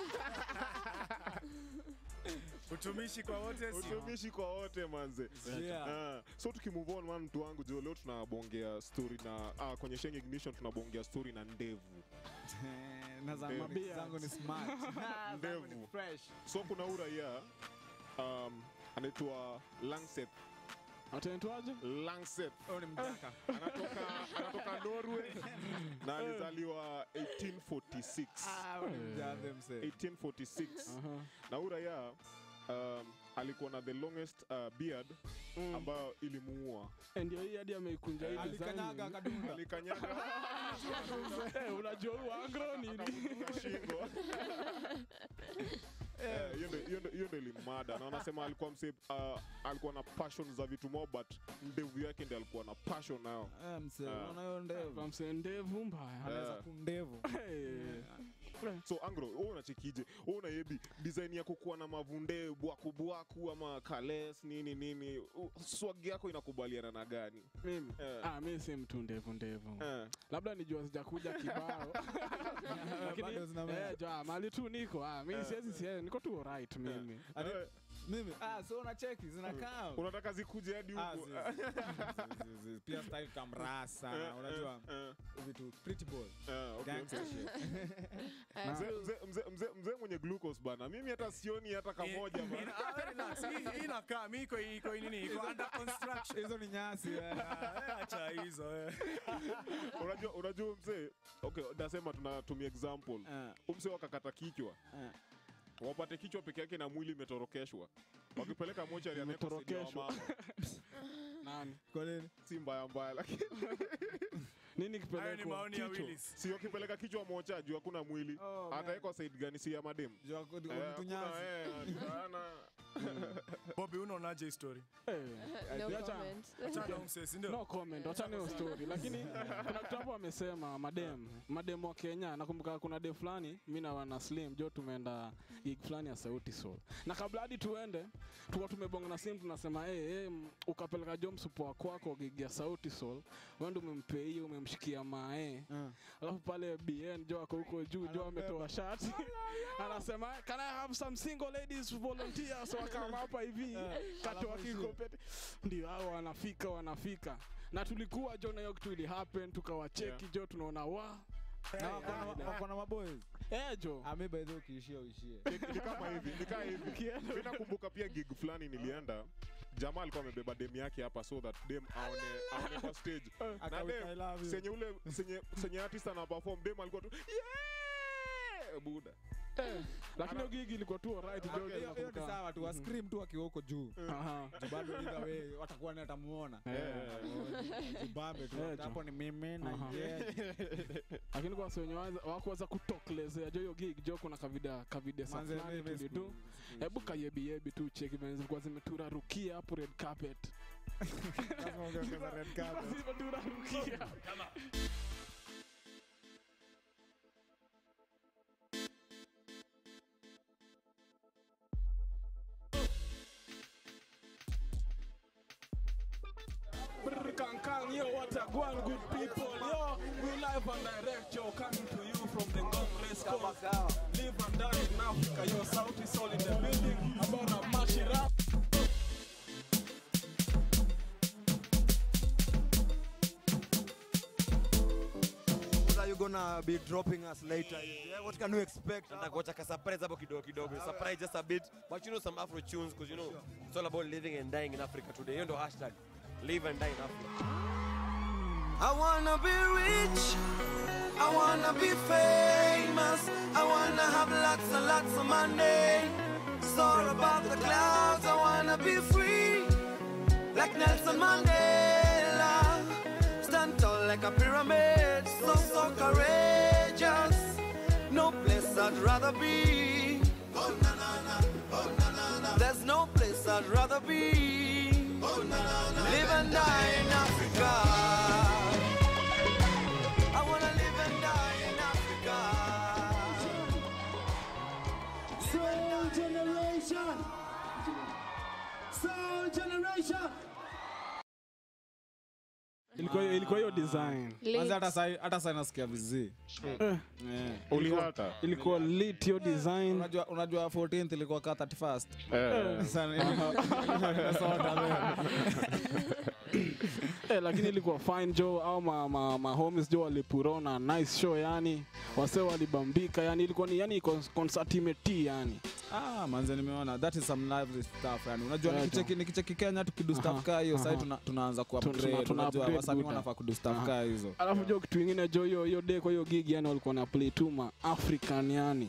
D: utumishi kwa wote sio
A: utumishi kwa wote manze
C: Yeah.
A: Ah, so tukimove on man mtu wangu jo leo tunabongea story na ah, kwenye Sheng ignition tunabongea story na ndevu
C: Eh, na zangu
A: Ndevu.
C: ni- zangu ni smart. Zangu ni
A: Ndevu.
C: fresh.
A: so kuna uraia um, anaitwa Langseth
B: ataitwaje
A: Langseth
C: Huyu ni mjaka.
A: anatoka anatoka Norway na alizaliwa 1846
C: Ah, huyu ni mjane mzee.
A: 1846
B: Aha.
A: na uraia um, alikuwa na the longest uh, beard
B: Mm.
A: ambayo ilimuua
B: Eh, ndio hii hadi ameikunja hii
C: alikanyaga
B: design.
C: akadunda
A: alikanyaga
B: Eh, unajua huu agro nini
A: akavuka shingo Eh, hiyo ndio- hiyo ndio- hiyo ndio ilimada na wanasema alikuwa mse uh, alikuwa na passion za vitu mo but ndevu yake ndi alikuwa na passion nayo
C: Eh, mse
A: Ah.
C: unaona hiyo ndevu
B: Kwa msee ndevu mbaya
C: anaweza
A: Eh.
C: kundevu
B: Eh,
A: so angro wewe unachekije wewe unayebi design yako kuwa na mavunde bwaku bwaku ama kales nini nini u- swag yako inakubaliana na gani
B: mimi
A: Eh.
B: ah, mi si mtu ndevu ndevu
A: eh.
B: labda nijua sijakuja kibao lakini
C: Bado zinamea.
B: eh, jua, mali tu niko ah, mi siwezi siwezi niko tu right mimi
C: Ati-
A: Eh,
C: mimi ah so una cheki zinakaa
A: unataka zikuje hadi
C: Ah,
A: huku
C: zi- zi- zi- zi- zi- pia style kamrasa
A: Eh,
C: unajua
A: eh,
C: vitu pretty boy
A: eh, okay,
C: gangster
A: okay.
C: shit
E: Uh,
A: Mzee-
E: so-
A: mzee- mzee- mzee- mzee mwenye glucose bana mimi hata sioni hata kamoja bana
D: Ina- ah, relax. Hii- hii inakaa mi iko iko nini iko under construction
C: hizo ni nyasi eh.
D: Ah, eh, acha hizo eh.
A: unajua unajua mzee okay nasema tunatumia example
C: Eh,
A: umse wakakata kichwa
C: eh.
A: wapate kichwa peke yake na mwili imetorokeshwa wakipeleka mochari
B: Imetorokeshwa. nani
C: kwa nini
A: si mbaya mbaya lakini
B: nini
D: hayo ni
B: kipelekwa
D: maoni ya
B: kichwa
D: Willis
A: si wakipeleka kichwa mocha juu hakuna mwili
C: Oh, man.
A: atawekwa side gani si ya madem
C: Jua ku-
A: Eh,
C: mtu
A: hakuna,
C: nyasi
A: eh, ana-
D: Bobby unaonaje hii story
B: Eh,
E: no
B: Acha-
E: comment.
D: achana umsesi ndio
B: no comment wachane hiyo story lakini kuna kitu hapo amesema madem madem wa Kenya nakumbuka kuna de fulani mi na wana slim jo tumeenda gig fulani ya sauti soul na kabla hadi tuende tuka tumebonga na slim tunasema hey, hey, ukapeleka jo msupo kwako gig ya sauti soul wende umempei umemshikia mae
C: Eh.
B: alafu pale bn jo ako huko juu jo ametoa shati anasema can i have some single ladies volunteers so wakama hapa hivi katoa kikopete ndio hao wanafika wanafika na tulikuwa jo na hiyo kitu ili happen tukawacheki jo tunaona wa
C: Na wako na- wako na maboys
B: eh jo
C: Ah, mi by the way ukiishia uishie
A: ni kama hivi ni kama hivi mi nakumbuka pia gig fulani nilienda jamaa alikuwa amebeba dem yake hapa so that dem aone aone kwa stage na
C: Akawika, I
A: dem
C: love you.
A: senye ule senye senye artist ana perform dem alikuwa tu yeah buda
B: lakini hiyo gigi ilikuwa tu alright jo
C: Hiyo- hiyo ni
B: nakumbuka.
C: sawa tu wa scream tu akiwa huko juu
B: Aha.
C: Juu bado either way watakuwa ni atamuona
B: Eh.
C: Jibambe tu
B: Eh,
C: hapo ni mimi na
B: Aha.
C: yeye.
B: lakini kwa wenye wakuweza kutokelezea jo hiyo gig jo kuna kavida kavida sa
C: Manze,
B: fulani
C: mimi
B: tulidu
C: siku-
B: hebu kayebiyebi tu cheki venye zilikuwa zimeturarukia hapo red carpet
C: Lazima ungeongeza red carpet.
B: zimeturarukia Brr, Kankang, yo, what a one good people, yo. We live and direct, yo, coming to you from the Ngong Race Course. Live and die in Africa, yo, South is all in the building. About a mash it up.
G: What are you gonna be dropping us later? Yeah, what can we expect?
H: Nitakuacha ka surprise hapo kidogo kidogo. Surprise just a bit. But you know some Afro tunes because you know it's all about living and dying in Africa today. Hiyo ndo hashtag. Live and die in Africa.
G: I wanna be rich. I wanna be famous. I wanna have lots and lots of money. Soar above the clouds. I wanna be free. Like Nelson Mandela. Stand tall like a pyramid. So, so courageous. No place I'd rather be. There's no place I'd rather be. Live and die in Africa. I wanna live and die in Africa.
I: Soul Generation! Soul Generation!
B: Ilikuwa ilikuwa hiyo design.
C: Kwanza hata sai hata sai nasikia vizii.
B: Eh,
C: Eh.
A: ulihata
B: ilikuwa lit hiyo design.
C: Unajua unajua 14th ilikuwa ka 31st.
A: eh.
C: Sana nimesota leo.
B: eh, lakini ilikuwa fine jo au ma, ma, ma homies jo walipurona nice show yani wase walibambika yani ilikuwa ni yani con- concert imeti yani
C: Ah, manze nimeona that is some lively stuff yani. Unajua
B: Yeah,
C: nikicheki nikicheki Kenya tukidu
B: Aha,
C: stuff kaa hiyo sasa
B: aha.
C: tuna, tunaanza ku
B: Tuna- tuna-
C: upgrade.
B: tuna
C: Unajua
B: upgrade
C: wasanii
B: Buddha.
C: wanafaa kudu stuff
B: Aha.
C: kaa hizo.
B: alafu jo kitu ingine jo hiyo hiyo day kwa hiyo gig yani walikuwa na play tu ma african yani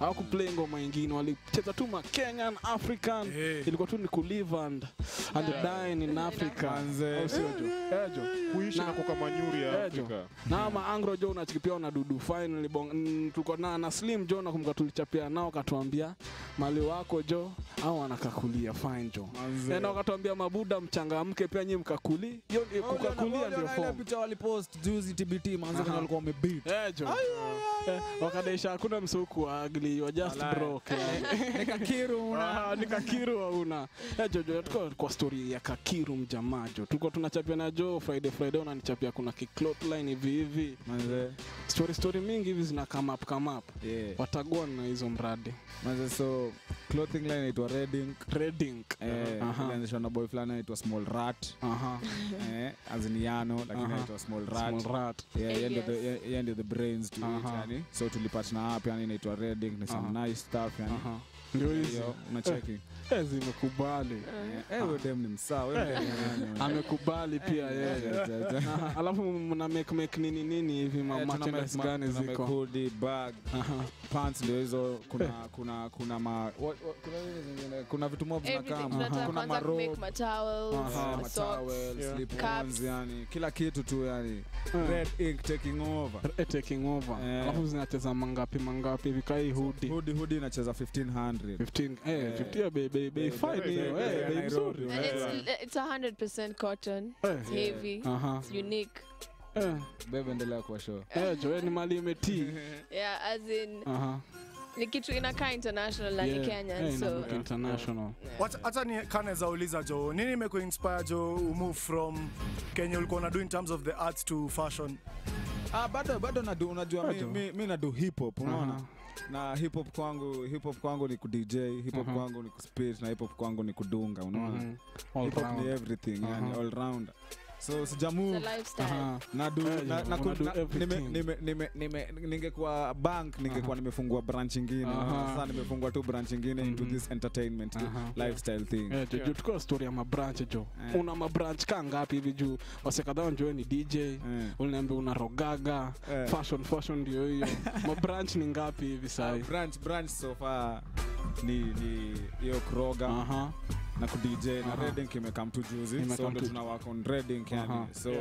B: hawakuplay ngoma ingine walicheza tu ma Kenyan African
D: Eh.
B: ilikuwa tu ni kulive and, and dine in Africa
F: Manze.
B: Au sio jo Eh, jo
A: kuishi na
B: Na-
A: kuka manyuri ya
B: Eh, jo.
A: Afrika.
B: na maangro jo unachikipia na dudu finally bong mm, tulikuwa na, na slim jo nakumbuka tulichapia nao katuambia mali wako jo au wanakakulia fine jo
F: Manze.
B: na wakatuambia mabuda mchangamke pia nyi mkakuli hiyo ni- kukakulia ndio
C: ile
B: form
C: picha walipost juzi TBT manze
B: Aha.
C: kwenye walikuwa wamebeat
B: Eh, jo Eh, wakadesha hakuna msuku wa ugly you are just
C: Walai.
B: broke yani.
C: nikakiru
B: Ah, ni kakiru hauna Eh, jojo tuko kwa story ya kakiru mjamaa jo tuko tunachapia na jo friday friday unanichapia kuna kiklotline hivi hivi
C: manze
B: story story mingi hivi zina come up come up
C: yeah
B: watagua na hizo mradi
C: manze so clothing line inaitwa Redding
B: trading
C: eh
B: Aha.
C: ilianzishwa na boy fulani anaitwa Small Rat
B: aha
C: eh aziniano lakini
B: Aha.
C: anaitwa Small Rat
B: small rat
C: Yeah, yeye ndio
E: Alias.
C: the- ye- yeye ndio the brains to it
B: Aha.
C: yani so tulipatana hapa yani inaitwa Redding ni some
B: Aha.
C: nice stuff yani
B: aha ndio hizi
C: hiyo unacheki
B: Eh, zimekubali
C: eh eh, wewe dem ni msaa wewe dem ni nani wewe?
B: amekubali pia yeye
C: Ja, ja, ja.
B: Aha, alafu mna make make nini nini hivi ma
C: Eh, tuna
B: merchandise
C: make-
B: gani
C: tuna make
B: ziko
C: hoodie, bag
B: aha
C: pants ndio hizo kuna kuna kuna ma what- what- kuna nini zingine kuna vitu mob
E: Everything.
C: zinakaa
E: Tunataka
C: kuna
E: kwanza kumake
C: marobe
E: matowels,
B: Aha.
E: socks.
C: matowel
B: Yeah.
C: slip
E: Caps.
C: ons yani kila kitu tu yani
B: Eh.
C: red ink taking over
B: Eh, taking over
C: Eh.
B: alafu zinacheza mangapi mangapi hivi kai hudi
C: hoodie hoodie inacheza 1500
B: 15 eh
C: Eh.
B: 15 bei bei bei
C: Bei-
B: fine
C: bei-
B: hiyo
C: bei-
B: eh
C: bei ya
B: bei
C: Nairobi.
B: mzuri
E: And it's, it's 100% cotton.
B: Eh.
E: It's heavy.
B: aha
E: It's unique.
B: eh
C: bebe endelea kwa show
B: eh jo eh, ni mali imetii
E: Yeah, as in,
B: aha
E: ni kitu inakaa international na ni
B: Yeah.
E: Kenyan,
B: Eh,
E: so
B: inalook international
D: Wacha- hata ni kaneza uliza jo nini imekuinspire jo umove from kenya ulikuwa unadu in terms of the arts to fashion
C: ah bado bado nadu unajua mi,
B: Bado.
C: mi, mi nadu hip hop unaona
B: Aha.
C: na hip hop kwangu hip hop kwangu ni ku DJ hip hop
B: Aha.
C: kwangu ni kuspit na hip hop kwangu ni kudunga unaona
B: Mhm. All
C: hip hop ni
B: round.
C: everything yani
B: Aha.
C: all round so
E: it's a
C: sijamove
E: lifestyle.
B: Aha.
C: nadu
B: Eh,
C: na,
B: yeah,
C: na,
B: unadu
C: na, nime,
B: everything.
C: nime, nime, nime, ningekuwa bank ningekuwa nimefungua branch ingine
B: Aha.
C: sasa nimefungua tu branch ingine into
B: Mhm.
C: this entertainment
B: Aha.
C: lifestyle thing
B: Eh, jo, jo, tuko story ya mabranch jo
C: Eh.
B: una mabranch kaa ngapi hivi juu wasekadhaa njue ni dj
C: Eh.
B: uliniambia una rogaga
C: Eh.
B: fashion fashion ndio hiyo mabranch ni ngapi hivi
C: Ah,
B: sahi
C: branch branch so far ni ni hiyo kroga
B: aha
C: na ku DJ na
B: Aha.
C: Redding imekam tu juzi
B: Imekam
C: so ndo
B: tu-
C: tuna work on Redding yani
B: Aha.
C: so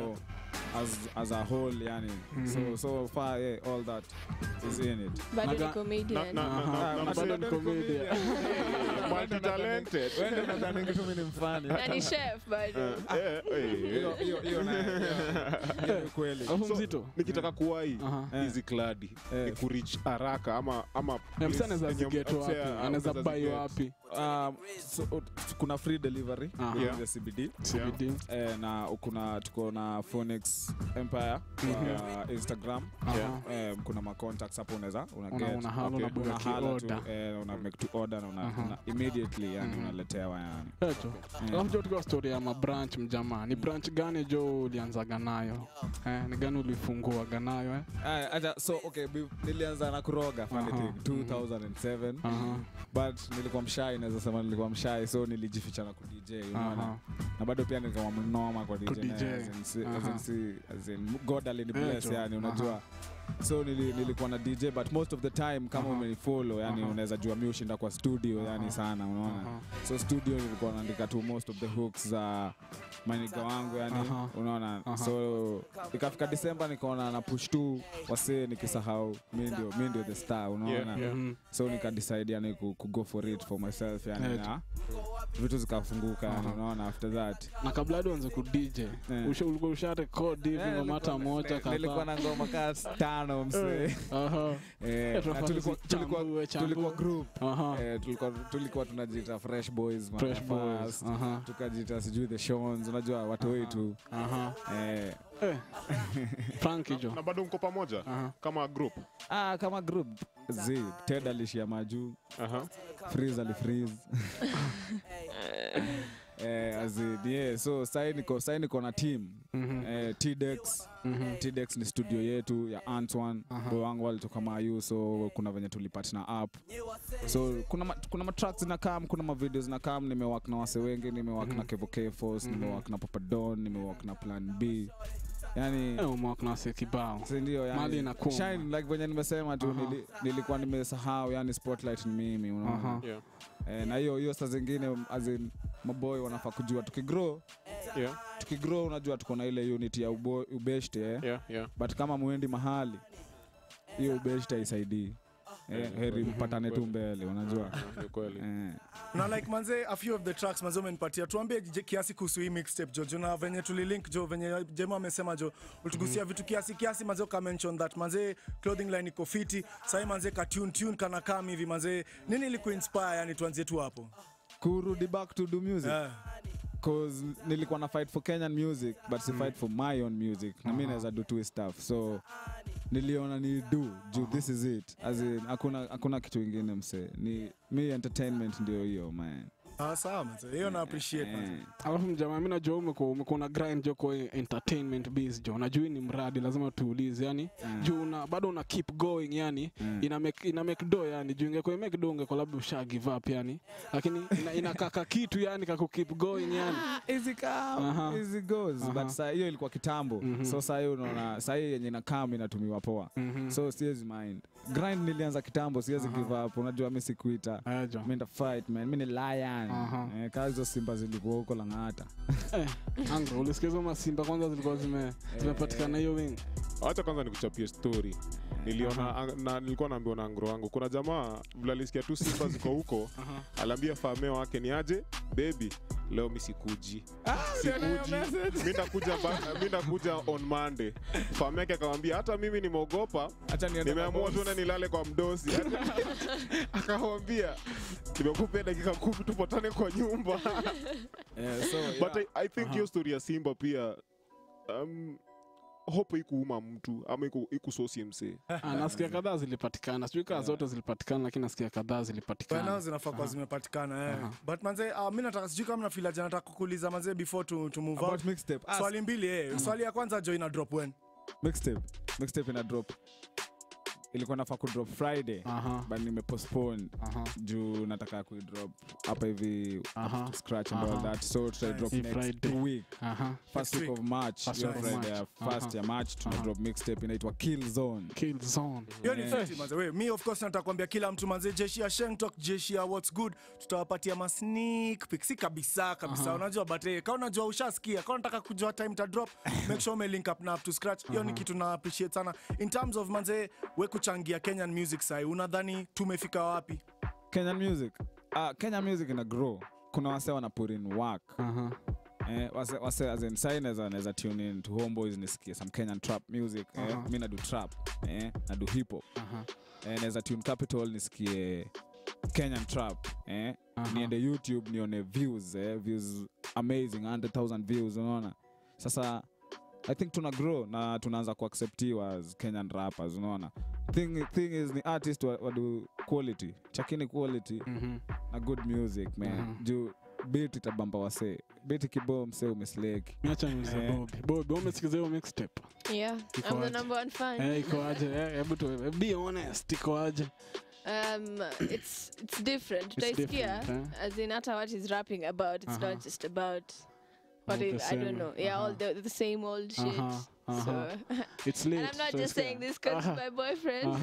C: as as a whole yani so
B: Mhm.
C: so far yeah, all that is in it
E: Bado
B: Naga-
E: ni comedian.
A: Na- na-
B: Aha.
A: na- na-
B: Na bado ni comedian.
A: multi-talented.
C: Wewe ndo nadhani tu mimi ni mfani
E: Na ni chef bado.
A: Eh, eh,
C: hiyo hiyo hiyo na hiyo ni kweli
B: alafu
A: So,
B: mzito
A: nikitaka kuwai
B: Aha.
C: Eh.
A: hizi kladi
C: Eh.
A: ni kurich haraka ama ama
B: Eh, msa anaweza
A: place yenye
B: zigeto wapi
A: msee
B: anaweza
A: anaweza
B: bai
A: ziget.
B: wapi
C: um, so, uh, kuna free delivery
B: Aha.
C: kwenye
A: Yeah.
C: the CBD
B: CBD
C: eh, na kuna tuko na Phoenix Empire kwa Instagram
B: Aha.
C: eh, kuna ma contacts hapo unaweza una
B: Una-
C: get
B: una hala,
C: okay.
B: unabuga
C: Una hala tu,
B: ki-order.
C: eh, una make to order na una,
B: Aha.
C: una immediately yani
B: Mhm.
C: unaletewa yani
B: ejo alafu jo tukiwa story ya mabranch mjamaa ni branch gani jo ulianzaga nayo eh, ni gani ulifunguaga nayo eh?
C: Aya, acha so okay bi- nilianza na kuroga funny
B: Aha.
C: thing 2007
B: Aha.
C: but nilikuwa mshai naweza sema nilikuwa mshai so nilijificha na ku DJ unaona
B: Aha.
C: na bado pia nilikuwa mnoma kwa DJ,
B: Ku DJ.
C: na as in si- as in
B: Aha.
C: si- as in God alinibless
B: Eh, jo.
C: yani unajua so nili, nilikuwa na DJ but most of the time kama
B: Aha.
C: umenifollow yani
B: Aha.
C: unaweza jua mi ushinda kwa studio yani
B: Aha.
C: sana unaona
B: Aha.
C: so studio nilikuwa naandika tu most of the hooks za maniga wangu yani
B: Aha.
C: unaona
B: Aha.
C: so ikafika Disemba nikaona na push tu wasee nikisahau mi ndio mi ndio the star unaona
A: Yeah, yeah.
B: Mhm.
C: so nikadecide yani ku, ku go for it for myself yani
B: Yeah,
C: na vitu zikafunguka yani
B: Aha.
C: unaona after that
B: na kabla hadi uanze ku DJ
C: Eh.
B: usha- ulikuwa usha record hivi
C: Eh,
B: ngoma hata
C: nilikuwa-
B: moja
C: ni- nilikuwa
B: kadhaa
C: na ngoma kaa tano msee
B: Aha.
C: Eh,
B: Eh, tunafaa
C: na tulikuwa-
B: tuzichambue,
C: tulikuwa-
B: chambue.
C: tulikuwa group
B: Aha.
C: Eh, tulikuwa tulikuwa tunajiita fresh boys
B: Fresh
C: Mafast.
B: boys. Aha.
C: tukajiita sijui the shons unajua watu wetu
B: Aha.
C: eh,
B: Eh. Frankie jo
A: na bado mko pamoja
B: Aha.
A: kama group
C: ah, kama group z ted alishia majuu
A: Aha.
C: freeze alifreeze eh, as in, yeah, so sai niko sai niko na team
B: Mhm.
C: eh, tdex
B: Mhm.
C: tdex ni studio yetu ya antoine
B: Aha.
C: boy wangu walitoka mayu so kuna venye tulipatna up so kuna ma, kuna matracks zinakam kuna mavideo zinakam nimewak na wase wengi nimewak na kevo kfos
B: Mhm.
C: nimewak na papadon nimewak na plan b yani
B: Eh, umewak na wase kibao
C: sindio
B: Mali
C: yani,
B: inakuwa.
C: shine like venye nimesema tu
B: Aha.
C: nili, nilikuwa nimesahau yani spotlight ni mimi unaona
B: Aha.
A: Yeah.
C: eh, na hiyo hiyo saa zingine as in, maboy wanafaa kujua tukigrow
A: Yeah.
C: tukigrow unajua tuko na ile unit ya ubo, ubeshte eh?
A: Yeah. Yeah.
C: but kama mwendi mahali hiyo ubeshte haisaidii eh,
A: Yeah,
C: heri
A: kweli.
C: mpatane tu
A: Kweli.
C: mbele unajua
A: Ah, ni kweli.
C: eh.
D: na like manze a few of the tracks manze umenipatia tuambie je- kiasi kuhusu hii mixtape jo jo na venye tulilink jo venye jema amesema jo ulitugusia vitu kiasi kiasi manze uka mention that manze clothing line iko fiti sahii manze ka tune tune kana kam hivi manze nini ilikuinspire yani tuanzie tu hapo
C: kurudi back to do music
D: yeah.
C: cause nilikuwa na fight for kenyan music but si fight for my own music na mi naweza do two stuff so niliona ni do juu this is it as in hakuna hakuna kitu ingine mse ni mi entertainment ndio hiyo man
D: ah, sawa manze hiyo na appreciate manze
C: Eh,
B: alafu mjamaa mi najua umekuwa umekuwa na grind jo kwa entertainment biz jo najua hii ni mradi lazima tuulize yani
C: Mm.
B: juu una, bado una keep going yani
C: Mm.
B: ina make, ina make do yani juu ingekuwa make do ungekuwa labda usha give up yani lakini ina, inakaka kitu yani kaku keep going yani
C: easy come
B: Aha.
C: easy goes
B: Aha.
C: but saa hiyo ilikuwa kitambo
B: Mhm.
C: so saa hiyo unaona saa hiyo yenye nakam inatumiwa poa
B: Mhm.
C: so siwezi mind grind nilianza kitambo siwezi
B: Aha.
C: give up unajua mi sikuita
B: Aya, jo.
C: mi nda fight man mi ni lion
B: Aha.
C: eh, kaa hizo simba zilikuwa huko lang'ata
B: Eh, Angro, ulisikia hizo masimba kwanza zilikuwa zime zimepatikana hiyo wing
A: Acha kwanza nikuchapie story. Niliona ang- na nilikuwa naambiwa na ngro wangu. Kuna jamaa vile alisikia tu simba ziko huko, aliambia fameo wake ni aje, baby, leo mi sikuji. Sikuji. Mi ndakuja ba- mi ndakuja on Monday. Fameo yake akamwambia hata mimi nimeogopa,
C: acha niende
A: nimeamua
C: kwa boss.
A: tuende nilale kwa mdosi. Akamwambia nimekupea dakika kumi tupatane kwa nyumba.
C: Eh, so,
A: but
C: yeah.
A: I, I think hiyo story ya simba pia um, hope ikuuma mtu ama iku- ikusosi msee
B: Ah, nasikia kadhaa zilipatikana sijui kaa zote zilipatikana lakini nasikia kadhaa
D: Kwa
B: zilipatikana
D: nao zinafaa kuwa zimepatikana eh.
B: Aha.
D: but manze uh, mi nataka sijui kama nafilaja nataka kukuuliza manze before to, to move
C: About
D: out
C: mixtape. Ah,
D: swali mbili eh. swali ya kwanza jo ina drop when
C: mixtape mixtape ina drop ilikuwa nafaa kudrop friday
B: Aha,
C: but nimepostpone
B: aha.
C: juu nataka kuidrop hapa hivi
B: Aha.
C: to scratch and all
B: Aha.
C: that so tutaidrop
B: Hii
C: next
B: Friday.
C: week
B: Aha.
C: first
D: Next
C: week of march
B: First
C: hiyo
B: week of
C: friday ya
B: March.
C: first
B: Aha.
C: ya march tuna
B: Aha.
C: drop mixtape inaitwa kill zone
B: Kill zone.
D: hiyo ni
C: Yeah.
D: fiti manze we mi of course nataka kuambia kila mtu manze jeshi ya shengtok jeshi ya what's good tutawapatia ma sneak peek si kabisa kabisa
B: Aha.
D: unajua but eh, kama unajua ushasikia kama unataka kujua time ta drop make sure ume link up na up to scratch hiyo ni kitu na appreciate sana in terms of manze we kuchangia Kenyan music sai unadhani tumefika wapi
C: kenyan music uh, kenyan music ina grow kuna wase wana put in work
B: Aha.
C: eh, wase, wase as in sai naweza naweza tune in to homeboys nisikie some kenyan trap music eh,
B: Aha.
C: mi nadu trap eh, nadu hip hop
B: Aha.
C: eh, naweza tune capital nisikie kenyan trap eh,
B: Aha.
C: niende youtube nione views eh, views amazing 100000 views unaona sasa i think tuna grow na tunaanza kuacceptiwa as kenyan rappers unaona thing, thing is ni artist wa- wadu quality chakini quality
B: Mhm.
C: na good music man
B: Mhm.
C: juu bit itabamba wasee bit kiboo msee umesleki
B: Miacha niulize
C: Eh.
B: Bobby. Bobby, umesikiza hiyo mixtape?
E: Yeah,
B: Iko
E: I'm the
B: aje?
E: number one fan.
B: Eh, iko aje? Eh, hebu tu be honest, iko aje?
E: Um, it's it's different.
B: It's
E: Utaisikia,
B: different, eh?
E: as in hata what he's rapping about. It's
B: Uh-huh.
E: not just about what
B: All
E: it,
B: the
E: I don't
B: same,
E: know. Yeah, all
B: uh-huh.
E: the the same old shit.
B: Uh-huh, uh-huh.
E: So,
B: It's lit.
E: and I'm not
B: so
E: just
B: it's-
E: saying this because
B: Uh-huh.
E: my boyfriend.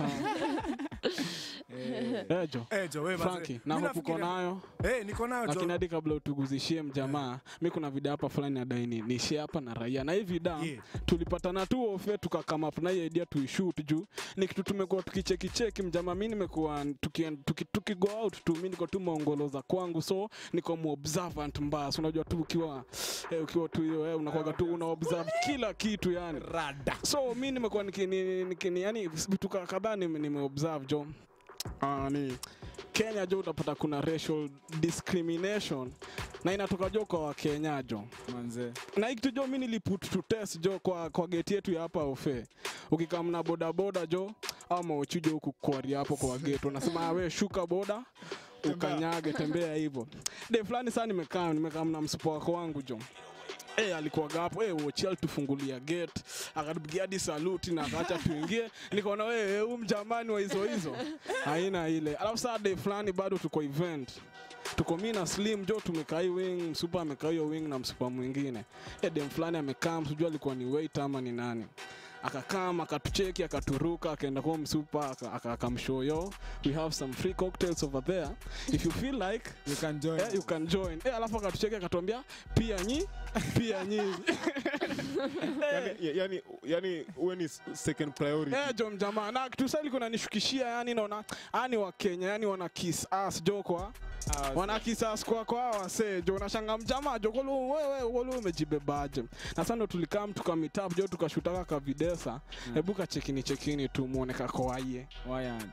B: Eh, Jo.
D: eh jo we manze
B: Frankie, na
D: Mi
B: hope uko
D: nafikiria-
B: nayo
D: eh niko nayo
B: lakini
D: jo
B: hadi kabla utuguzishie mjamaa mi kuna vida hapa fulani adai ni nishie hapa na raia na hii vida
D: Yeah.
B: tulipatana tu ofe tukakama up na hii idea tuishut juu ni kitu tumekuwa tukichekicheki mjamaa mi nimekuwa tuki, tuki, tuki go out tu mi niko tu maongoloza kwangu so niko muobservant mbaya so unajua tu ukiwa eh, ukiwa tu hiyo eh, unakwaga tu una observe kila kitu yani rada so mi nimekuwa niki, ni, niki, ni, yani vitu ka- kadhaa nime, nimeobserve jo uh, ni kenya jo utapata kuna racial discrimination na inatoka jo kwa wakenya jo
C: manze
B: na hii kitu jo mi niliput to test jo kwa, kwa geti yetu ya hapa ofe ukikamna bodaboda jo ama uchujo huku kwari hapo kwa geti unasema we shuka boda ukanyage tembea hivyo de fulani saa nimekaa nimekaa na msupo wako wangu jo Hey, alikuwaga hapo hey, wochial tufungulia gate akatupigia hadi saluti na akaacha tuingie nikaona we huu mjamani wa hizo hizo haina ile alafu saa day fulani bado tuko event tuko mi na slim jo tumekaa hii wing msupa amekaa hiyo wing na msupa mwingine e dem fulani amekaa msijua alikuwa ni wait ama ni nani akakam akatucheki akaturuka akaenda kwa msupa aka- aka- akamshoyo we have some free cocktails over there if you feel like
C: you can join
B: eh, you can join eh, alafu akatucheki akatuambia pia nyi pia nyi
A: yani, yani, yani uwe ni s- second priority
B: Eh, jo mjamaa na kitu sasa liko nanishukishia yani naona ani wa Kenya yani wana kiss ass jo kwa wana kiss ass kwa kwa wase jo unashanga mjamaa jo kolo wewe kolo umejibebaje na sasa ndo tulikaa mtu ka meet up jo tukashutaka ka videsa hebu ka chekini chekini tu muone kako waie
C: Why aren't?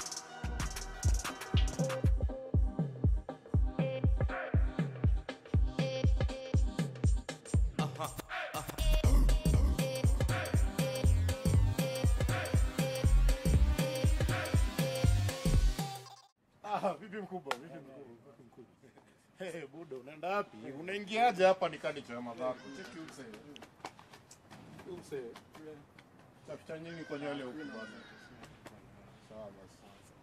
J: Ah, vipi mkubwa? Vipi mkubwa? Vipi mkubwa? Hey, budo, unaenda wapi? Unaingiaje hapa nikani chama zako? Cheki use. Use. Tafuta nyingi kwa nywele huko bwana. Sawa basi.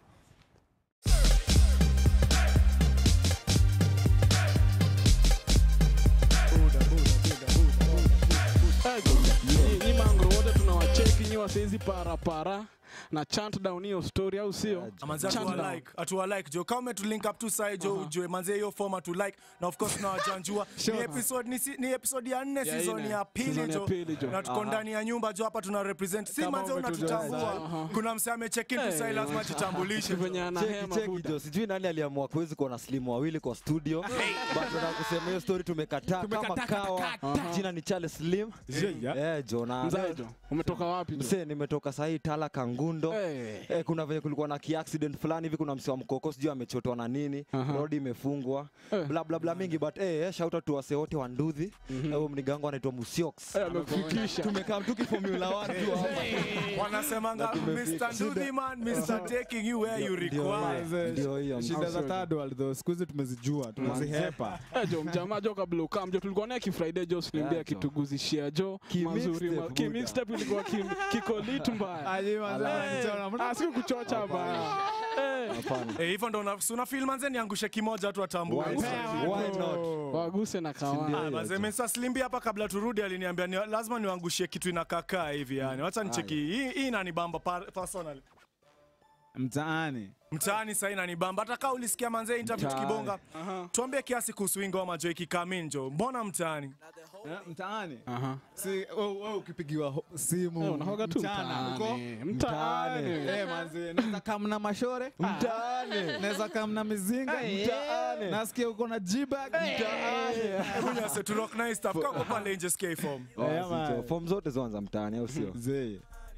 B: Nyi- nyi mangro wote tunawacheki nyi wasaizi parapara na chant down hiyo story au sio
D: manze
B: Chant down.
D: atuwa like atuwa like jo kama umetulink up tu sai jo ujue manze hiyo form atu like na of course tunawajanjua ni episode ni, si- ni episode ya nne
B: Ya
D: season
B: nne.
D: ya pili
B: Season ya
D: jo
B: pili jo.
D: na tuko ndani ya nyumba jo hapa tuna represent si
B: Kama
D: manze
B: umetujua
D: unatutambua
B: Aha.
D: kuna mse amecheck in tu sai
B: Eh,
D: lazima
B: wacha.
D: tutambulishe
B: venye
H: Cheki,
B: anahema
H: cheki
B: buda
H: jo sijui nani aliamua kuwezi kuwa na slimu wawili kwa studio but tunataka kusema hiyo story tumekataa kama kawa jina ni Charles Slim eh jo na
B: mzae jo umetoka wapi jo
H: mse nimetoka sahii tala kangundo
B: Eh.
H: Eh, kuna venye kulikuwa na kiaccident fulani hivi kuna msi wa mkoko sijui amechotwa na nini
B: Aha.
H: rodi imefungwa
B: Eh.
H: bla bla bla mingi but eh, eh, shout out to wase wote wa ndudhi mm mnigango anaitwa musiox
B: Eh, amekufikisha
H: tumekaa mtuki formula 1 tu hapa
D: wanasemanga
H: Na tumefika.
D: Mr. Nduthi man Mr. taking you where you
H: Ndio
D: require
H: hiyo, ndio hiyo
C: shida za third world though siku hizi tumezijua tunazihepa
B: Eh, jo mjamaa jo kabla ukam jo tulikuwa naye kifriday jo slimbia
H: Yeah, jo.
B: kituguzishia jo
H: Ki
B: mazuri
H: mixtape,
B: ma- ki
H: Buddha.
B: mixtape ilikuwa ki- kiko lit mbaya asiku kuchocha baya Eh,
H: hapana
D: eh hivyo ndo una una feel manze niangushe kimoja tu atambue
H: Why not? Why not?
B: waguse na
D: Ah,
B: kawa
D: Mazee Mr. Slimbi hapa kabla turudi aliniambia ni, lazima niwangushie kitu inakakaa hivi yani. Wacha nicheki hii hii inanibamba par- personally.
C: mtaani
D: Mtaani sasa inanibamba. Hata kama ulisikia manze interview
H: Mtaani.
D: tukibonga. Tuambie kiasi kuhusu hii ngoma jo ikikaminjo. Mbona mtaani?
C: Eh, mtaani
B: Aha.
C: si wewe wewe ukipigiwa ho- simu
B: Eh, unahoga tu
C: mchana uko
B: mtaani. Mtaani.
C: Eh, manzi naweza kamna mashore
H: mtaani
C: naweza kamna mizinga
H: Mtaani.
C: nasikia uko na jibag
D: Hebu nyase tu rock nice stuff. Kako pale nje SK form.
C: Eh, man.
H: form zote zoanza mtaani au sio
C: Zee.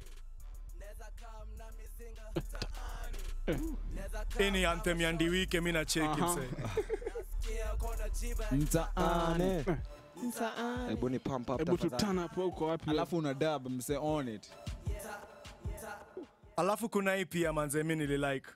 D: Hii ni anthem ya Ndiwike mimi na cheki
B: Aha.
D: mse.
C: mtaani
H: hebu ni pump up
B: hebu
H: tafadhali.
B: tutana hapo uko wapi
C: alafu una dab mse on it
D: Alafu kuna hii pia manze mimi nililike.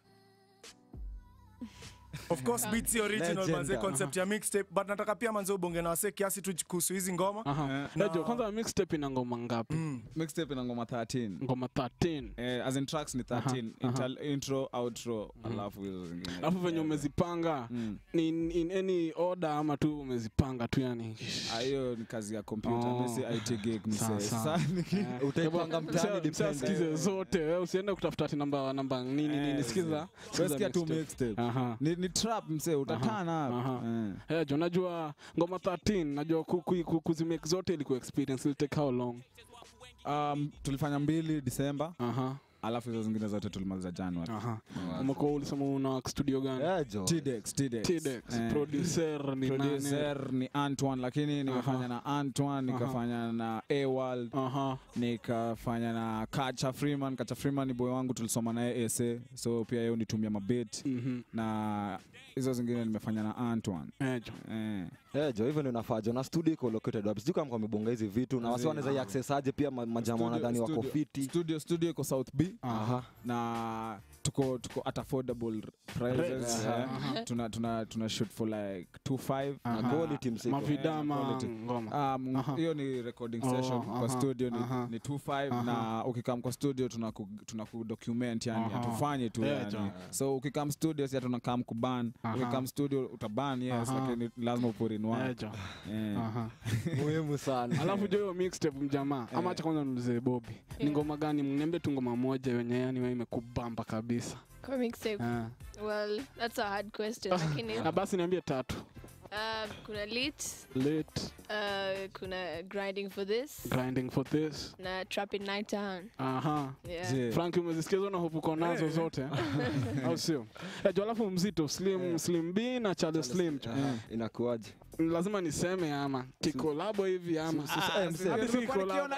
D: Of course beats si original
H: Legend.
D: manze concept ya mixtape but nataka pia manze ubonge na wase kiasi tu kuhusu hizi ngoma.
B: Aha.
D: Na-
B: Eh, jo kwanza mixtape ina ngoma ngapi
C: mixtape ina ngoma 13
B: ngoma 13
C: eh, as in tracks ni 13
B: Aha,
C: Inter- intro outro alafu hizo zingine
B: alafu venye umezipanga
C: Mm.
B: ni in, in any order ama tu umezipanga tu yani
C: Ah, hiyo ni kazi ya kompyuta
B: Oh.
C: mi si IT gig mse
B: Sawa, sawa.
C: Sasa niki-
H: utaipanga mtaani depend
B: sikize zote wewe usiende kutafuta ati namba namba nini nini
C: Eh,
B: sikiza
C: Wewe sikia tu
B: mixtape.
C: mixtape
B: Aha.
C: ni, ni trap mse utatana
B: aha.
C: Eh.
B: Eh, jo najua ngoma 13 najua ku- ku- ku- kuzimake zote ilikuwa experience will take how long
C: um, tulifanya mbili disemba
B: aha
C: alafu hizo zingine zote tulimaliza januari
B: aha umekuwa ulisema una studio gani
H: Yeah, jo.
C: T-Dex, T-Dex.
B: T-Dex,
C: Eh.
B: producer ni nani
C: producer ni Antoine lakini nimefanya na Antoine nikafanya na Awald
B: aha
C: nikafanya na Kacha Freeman Kacha Freeman ni boy wangu tulisoma naye ese so pia yeye unitumia mabit
B: mhm
C: na hizo zingine nimefanya na Antoine
B: eh jo
C: eh.
H: Eh, jo hivyo ndio nafaa jo na studio iko located wapi sijui kama wamebonga hizi vitu na wasi wanaweza access aje pia ma- majamaa
C: Studio-
H: wanadhani wako
C: studio-
H: fiti
C: studio studio iko South B
H: Aha.
C: na tuko tuko at affordable prices
B: Rates.
C: eh.
B: Aha.
C: tuna tuna tuna shoot for like 25
H: na
B: Aha.
H: quality msiko
B: mavidama
C: quality.
B: ngoma
C: Um,
B: Aha.
C: hiyo ni recording
B: Oh,
C: session
B: aha,
C: kwa studio ni,
B: aha.
C: ni 25
B: Aha.
C: na ukikam kwa studio tunaku, tunaku document yani
B: Aha.
C: hatufanye tu
B: Yeah,
C: yani.
B: jo.
C: so ukikam studio si tunakam kuban
B: Aha.
C: ukikam studio utaban yes
B: Aha.
C: lakini lazima upurinwa
B: Eh, jo.
C: Eh.
B: Aha.
H: muhimu sana
B: alafu jo hiyo mixtape mjamaa ama acha kwanza niulize bobi ni
E: Yeah.
B: ngoma gani mniambie tu ngoma moja wenye yani wewe imekubamba kabisa
E: Kwa mixtape.
B: Ah.
E: Well, that's a hard question. Lakini
B: na basi niambie tatu
E: um, kuna lit,
B: late
E: uh, kuna grinding for this,
B: grinding for this
E: na trap in night town.
B: aha
E: Yeah.
C: Je,
B: frank umezisikia zo na hope uko nazo zote au sio Eh, jo alafu mzito slim slim b na charles slim jo.
H: inakuaje
B: lazima niseme ama kikolabo hivi ama
H: eh, msee.
B: Hadi si collab.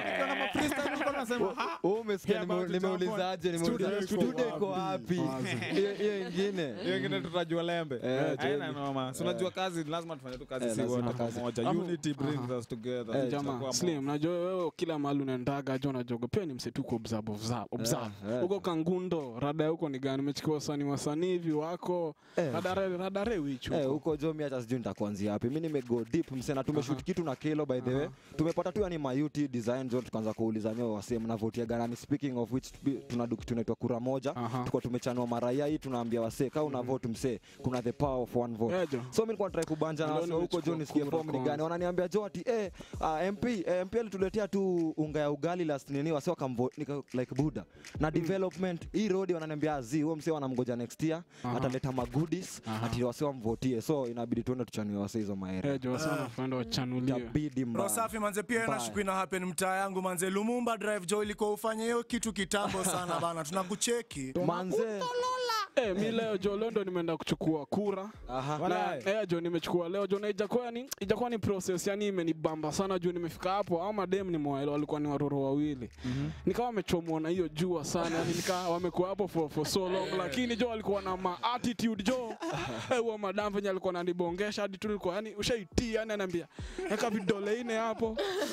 H: Wewe umesikia
B: Yeah,
H: nime-
B: about to
H: nimeulizaje nimeuliza
B: Studio
H: studio iko wapi hiyo hiyo ingine
C: hiyo ingine tutajua lembe
H: Eh,
C: Haina
H: tuende.
C: noma Si unajua kazi lazima tufanye tu kazi
H: Eh,
C: si
H: lazima
C: wote
H: kazi.
C: pamoja
B: Alafu-
C: unity brings us together
H: Eh,
B: jamaa
C: Tutakuwa
B: slim najua wewe kila mahali unaendaga jo najoga pia ni msetuko observe observe observe
H: eh.
B: huko kangundo rada ya huko ni gani umechikiwa wasanii wasanii hivi wako
H: Eh.
B: radare radare wichu
H: Eh, huko jo mi hata sijui nitakuanzia wapi mi nimego deep msena tumeshoot kitu na kelo by the way tumepata tu yani mayuti design jo tukaanza kuuliza nyo wase mnavotia ganani speaking of which bi- tuna du- tunaitwa kura moja
B: Aha.
H: tuko tumechanua maraia hii tunaambia wase kaa una vote msee kuna the power of one vote
B: Eh, jo.
H: so mi nilikuwa natrai kubanja na
B: Leo
H: wase huko jo
B: nimechukua
H: nisikie
B: kura
H: form ni
B: kwanza.
H: gani wananiambia jo ati eh, uh, mp eh, mp alituletea tu unga ya ugali last nini wase wakamvo nika like buda na development hii road wananiambia zi huo msee wanamgoja next year
B: Aha.
H: ataleta magudis
B: Aha.
H: ati wase wamvotie so inabidi tuende tuchanue wase hizo maere
B: Eh, jo sana fuenda wachanulie
H: itabidi mbaya.
D: Roho safi manze, pia
H: Mbaya.
D: na shuku ina happen mtaa yangu manze, Lumumba Drive jo ilikuwa ufanye hiyo kitu kitambo sana bana, tunakucheki
H: manze
B: Eh, mi leo jo leo ndo nimeenda kuchukua kura
H: aha
B: na eh, jo nimechukua leo jo na ijakuwa yani ijakuwa ni process yani imenibamba sana juu nimefika hapo au madem ni mwaelo walikuwa ni waroro wawili nikawa wamechomwa na hiyo jua sana yani nikawa wamekuwa hapo for, for so long lakini jo walikuwa na ma attitude jo eh, huo madam venye alikuwa ananibongesha hadi tu nilikuwa yani ushaitii yani anaambia eka vidole ine hapo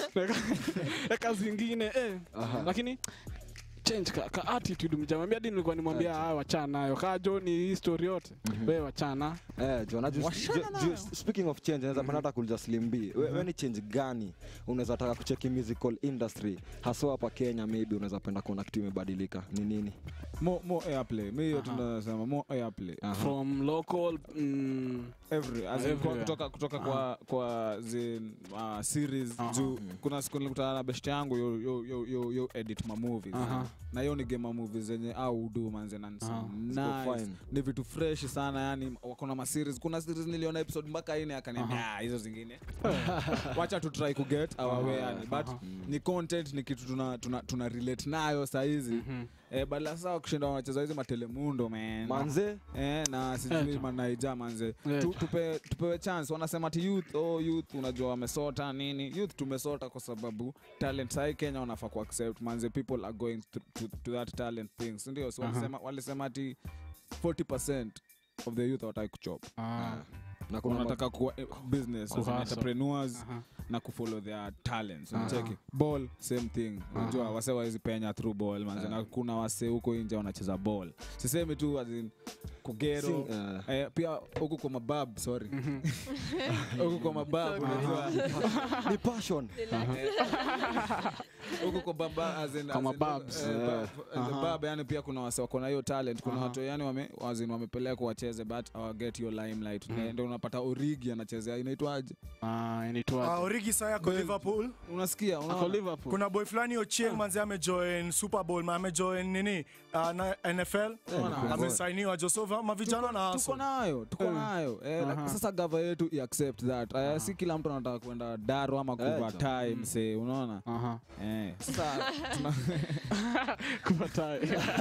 B: Eka- eka zingine eh. lakini change ka, ka attitude mjamambia hadi nilikuwa nimwambia haya wachana nayo kaa jo ni hii story yote wewe wachana
H: Eh, jo, na ju- ju- ju- speaking of change naweza penda hata kuuliza Slim B we, we ni change gani unaweza taka kucheki musical industry haswa hapa Kenya maybe unaweza penda kuona kitu imebadilika ni nini
C: more, more airplay mi hiyo tunasema more airplay
B: from local mm,
C: every as in, kwa,
B: Everywhere.
C: kutoka kutoka kwa kwa zin uh, series
B: Aha.
C: juu kuna siku nilikutana na best yangu yo, yo, yo, yo, yo edit ma movies
B: Aha.
C: na hiyo ni game ma movies zenye au udu manze na
B: Aha.
H: Ziko
C: nice.
H: fine.
C: ni vitu fresh sana yani wako na ma series kuna series niliona episode mpaka ine akaniambia "Ah, hizo zingine wacha tu try kuget our way yani but ni content ni kitu tuna tuna, tuna relate nayo saizi
B: mhm.
C: eh badala saa kushinda wanacheza hizi matelemundo man
H: manze
C: Eh, na
B: Eh,
C: sijui
B: jo.
C: manaija manze
B: Eh,
C: tu,
B: jo.
C: tupe, tupewe chance wanasema ti youth oh, youth unajua wamesota nini youth tumesota kwa sababu talent sai kenya wanafaa ku accept manze people are going to, to, to that talent thing sindio so
B: Aha.
C: walisema, walisema ti 40 of the youth hawataki kuchop
B: Ah,
H: na kuna ma-
C: wanataka kuwa eh, business as in
B: Kuhustle.
C: entrepreneurs
B: aha.
C: na kufollow their talents
B: Aha.
C: unacheki ball same thing unajua
B: Aha.
C: wase wawezi penya through ball manze na kuna wase huko nje wanacheza ball sisemi tu as in kugero
H: Sing- eh,
C: Eh, pia huku kwa mabab sorry huku kwa mabab unajua
H: ni passion
C: huku kwa baba as in-
B: Kwa
C: as in-
B: mababs.
C: eh,
H: Eh.
C: bab- eh, the bab yani pia kuna wase wako na hiyo talent kuna
B: Aha.
C: watu yani wame as in wamepelekwa wacheze but hawaget hiyo limelight Na ndio unapata origi anachezea inaitwaje
B: Ah,
D: Ah,
B: inaitwaje?
D: Origi sasa yako Liverpool.
C: unasikia
B: Ako
C: unaona
B: Liverpool.
D: Kuna boy fulani Ochieng manze amejoin Super Bowl, ma amejoin nini uh, na NFL
C: Unaona?
D: amesainiwa Josova, mavijana na
C: tuko
D: hustle.
C: nayo tuko
B: Eh.
C: nayo eh,
B: Aha.
C: like, sasa gava yetu i accept that uh, si kila mtu anataka kwenda daro ama kuva
H: jo.
C: time say unaona
B: Aha.
C: eh. sasa tuna
B: Kupatai.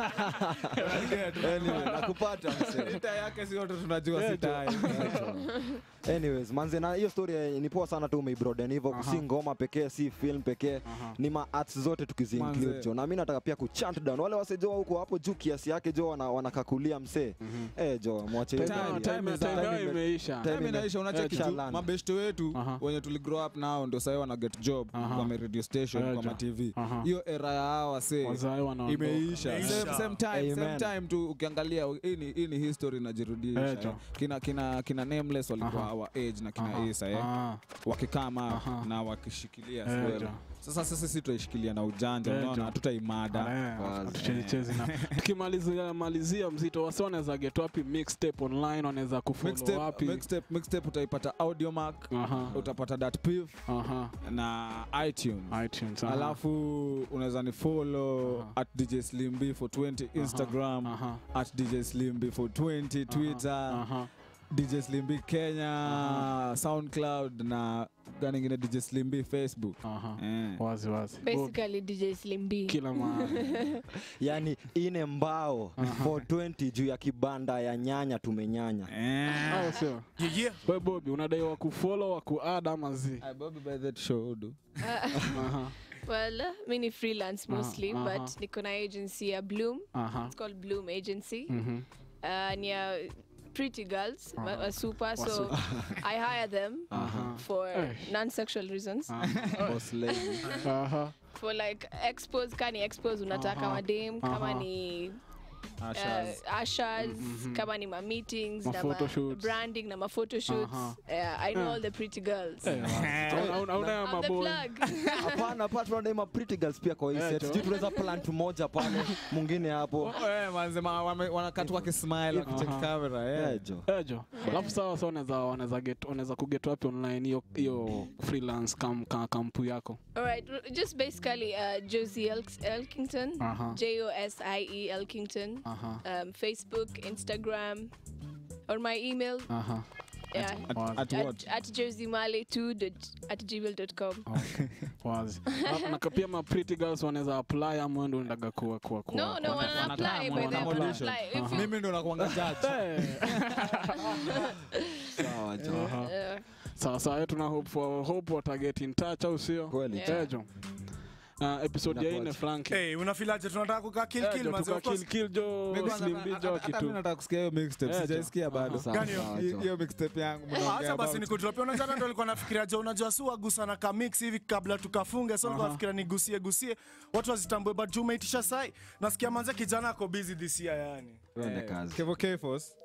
H: anyway nakupata msee
C: Vita yake si wote tunajua
B: Eh,
C: si
B: jo.
C: time
H: anyways manze na hiyo story eh, ni poa sana tu umeibroaden hivyo
B: Aha.
H: si ngoma pekee si film pekee
B: Aha.
H: ni ma arts zote tukiziinclude
C: Manze.
H: jo na mi nataka pia kuchant down wale wasejoa huko hapo juu kiasi yake jo wana- wanakakulia msee eh jo mwache hiyo
C: Time-
H: tabia.
C: time is
B: Time
C: up.
B: yao imeisha.
H: Time
C: Time inaisha unacheki
H: Eh,
C: tu
H: Shalan.
C: mabeshte wetu
B: Aha.
C: wenye tuligrow up nao ndio sahii wana get job
B: Aha.
C: kwa ma radio station
B: Eh,
C: kwa
B: jo.
C: ma tv
B: Aha.
C: hiyo era ya hawa wasee
B: Wazae wanaondoka.
C: imeisha
D: Imeisha.
C: same, same time, same
H: Amen.
C: time tu ukiangalia hii ni- hii ni history inajirudisha
B: Eh, jo.
C: eh. kina, kina, kina nameless walikuwa
B: Aha.
C: our age na kina
B: Aha.
C: Isa eh
B: Ah,
C: wakikama
B: Aha.
C: na wakishikilia
B: Eh,
C: so,
B: jo.
C: sasa sisi si tutaishikilia na ujanja
B: Eh,
C: unaona
B: jo.
C: hatutaimada
B: tuchezechezi na tukimalizia malizia mzito wasi wanaweza get wapi mixtape online wanaweza kufollow
C: Mixtape-
B: wapi
C: mixtape- mixtape utaipata audiomark
B: Aha.
C: utapata datpiv
B: Aha.
C: na itunes,
B: iTunes aha.
C: alafu unaweza ni follow at dj slimb for 20 instagram
B: aha.
C: at dj slimb for 20 twitter
B: aha.
C: dj slimb kenya soundcloud na gani ingine dj slimb facebook
B: Aha.
C: eh.
B: wazi wazi
E: Basically DJ Slim B.
B: kila mahali
H: yani ine mbao
B: Aha.
H: 420 juu ya kibanda ya nyanya tumenyanya
C: Eh.
B: au sio
D: Yeah, yeah.
B: we bobi unadai wa kufollow wa kuad ama zi
C: Ah, Bobby by that show do.
B: Aha.
E: Well, uh, mi ni freelance
B: Aha,
E: mostly,
B: aha.
E: but niko na agency ya Bloom.
B: Aha.
E: It's called Bloom Agency.
B: Mhm.
E: Uh, ni ya pretty girls,
B: Aha.
E: uh, super. So
B: Wasu-
E: I hire them
B: Aha.
E: for
B: Eh.
E: non-sexual reasons.
C: Boss lady.
B: Aha.
E: For like expos, kani expos unataka
B: Aha.
E: madem, kama
B: Aha.
E: ni
C: Ushers.
E: uh, ushers
B: Mhm.
E: kama ni ma meetings
B: Ma
E: na
B: photoshoots.
E: branding na ma photoshoots.
B: Aha.
E: Yeah, I know
B: Eh.
E: all the pretty girls.
B: Eh, wazi. Hauna- hauna ya
E: I'm the
B: maboy
E: plug.
H: hapana pa tunadaima pretty girls pia kwa hii
B: Eh,
H: set
B: jo.
H: sijui tunaweza plant moja pale mwingine hapo
C: Oh, eh, manze, ma- wame- wanakatu wakismile wakicheck
B: Aha.
C: camera eh.
H: Eh, jo
B: ejo alafu sawa sa wanaweza wanaweza get wanaweza kuget wapi online hiyo hiyo freelance kam, ka, kampu yako
E: All right, r- just basically uh, Josie Elk- Elkington,
B: Aha.
E: J O S I E Elkington,
B: Aha.
E: um, Facebook, Instagram, or my email,
B: Aha.
E: yeah,
C: At,
B: Wazi.
C: at what?
E: at, at josiemale2 at gmail.com.
B: Okay. wazi Na- na pia ma pretty girls wanaweza apply ama ndo ndaga kuwa kuwa kuwa
E: No, no,
B: kuwa-
E: wanna apply,
C: wanataka,
E: by the way,
C: wana
E: apply.
C: audition.
E: If you-
C: mimi ndo nakuanga judge
B: Eh.
H: sawa jo
B: Aha.
E: uh,
B: sawa sawa yetu tuna hope for hope wata get in touch au sio
H: kweli
E: Yeah.
B: ejo uh, episode ya ine
H: Inakuaje?
B: frank
D: Hey, unafilaje tunataka kukaa kill kill manze of course.
B: kill jo
C: Mimi kwanza-
B: slim B
C: hata-
B: jo
C: hata mimi
B: kitu
C: nataka kusikia hiyo mixtape
B: Eh, jo.
C: sijaisikia bado
H: Sawa,
D: Gani hiyo?
H: sawa,
C: Hi-
H: jo.
C: hiyo mixtape yangu
D: Ah,
C: mnaongea
D: Acha basi
C: about.
D: nikudropia. Unajua ndo nilikuwa nafikiria jo, unajua si wagusa na ka mix hivi kabla tukafunge, so nilikuwa nafikiria nigusie gusie watu wazitambue, but juu umeitisha sai, nasikia manze kijana ako busy this year yani.
H: Tuende
C: Eh,
H: kazi
C: Kevo Kefos.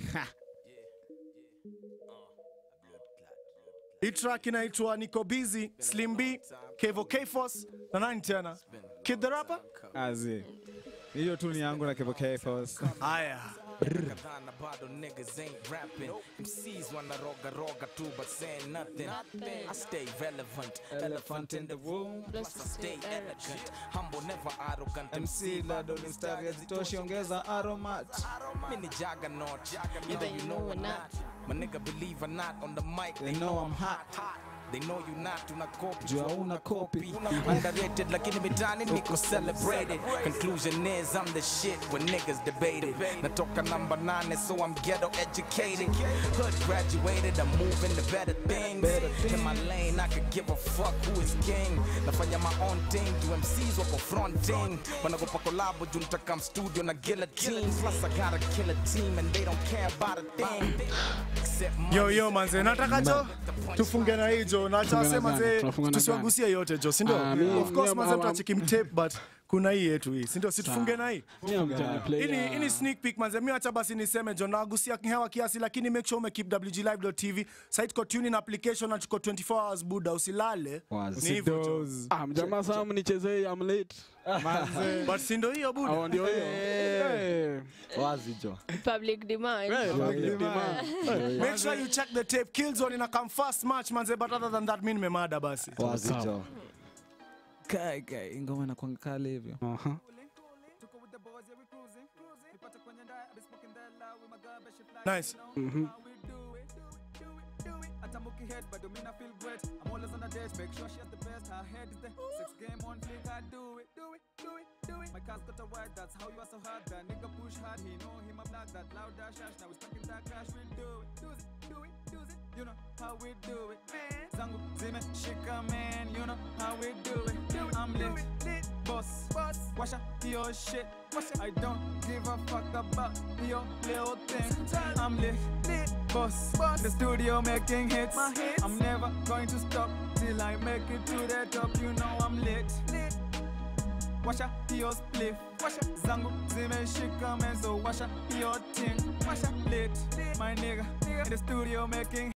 D: Hii track inaitwa Niko Busy, Slim B, Kevo Kfos na nani tena? Kid the Rapper?
C: Azi. hiyo tu ni yangu na Kevo Kefos.
D: Haya.
K: Kadhana bado niggas ain't rapping. MCs wanna roga roga too, but saying nothing. I stay relevant, elephant in the room. Plus I stay elegant, humble, never arrogant. MC bado ni mstari
C: hazitoshi ongeza aromat
K: Mini juggernaut, either you know or not. My nigga believe or not on the mic, they know I'm hot. They know you not, tuna copy.
C: Juu hauna copy.
K: Underrated, lakini mitani niko celebrated. Conclusion is I'm the shit when niggas debated. Natoka number nine, so I'm ghetto educated. Hood graduated, I'm moving to better things. In my lane, I could give a fuck who is king. Nafanya my own thing, do MCs wako fronting. Wanagopa collabo, juu nitaka studio na guillotine. Plus I got a killer team and they don't care about a thing. Except money.
D: Yo yo manze, nataka jo tufunge na hii jo, na acha
B: Tufunge na
D: wasema
B: gani?
D: manze
B: Tunafunga na
D: tusiwagusie yote jo, si ndio?
B: Ah, mi-
D: Of course
B: mi-
D: manze
B: am-
D: tutacheki mtape but kuna hii yetu hii, si ndio? Si tufunge na hii.
B: Mimi amjani play
D: Hii ni-
B: ya-
D: hii ni sneak peek manze, mi acha basi niseme jo, nagusia hewa kiasi, lakini make sure umekeep wglive.tv site tuko tune in application na tuko 24 hours buda, usilale
H: Wazi.
D: ni hivyo jo,
C: Those.
B: Ah, mjamaa saa mnichezee I'm late
D: but si ndio hiyo
B: au
D: buda.
B: ndio hiyo Eh.
H: wazi jo
E: Public demand.
B: Eh, public demand. Eh.
D: Make sure you check the tape. Killzone ina come first match manze, but other than that mi nimemada basi.
H: wazi jo
C: Kai, kai, ngoma inakuanga kali hivyo
B: Aha.
D: Nice.
B: Mhm.
L: Atamuki head, but domina feel great. I'm always on a date, make sure she has the best. Her head is the sex game on flick. I do it, do it, do it, do it. My car's got a wide, that's how you are so hard. That nigga push hard, he know him a black, that loud dash dash. Now we stuck in that crash, we do it, do it, do it, do it. You know how we do it, man. Zangu zime shika man, you know how we do it. Do it I'm lit, lit, boss, boss. Wash out your shit. Wash I don't give a fuck about your little thing. I'm lit, lit, boss, boss. The studio making hits. My hits. I'm never going to stop till I make it to the top. You know I'm lit, lit. Washa your spliff, washa zangu zimeshika man, so washa your thing, washa lit, my nigga, in the studio making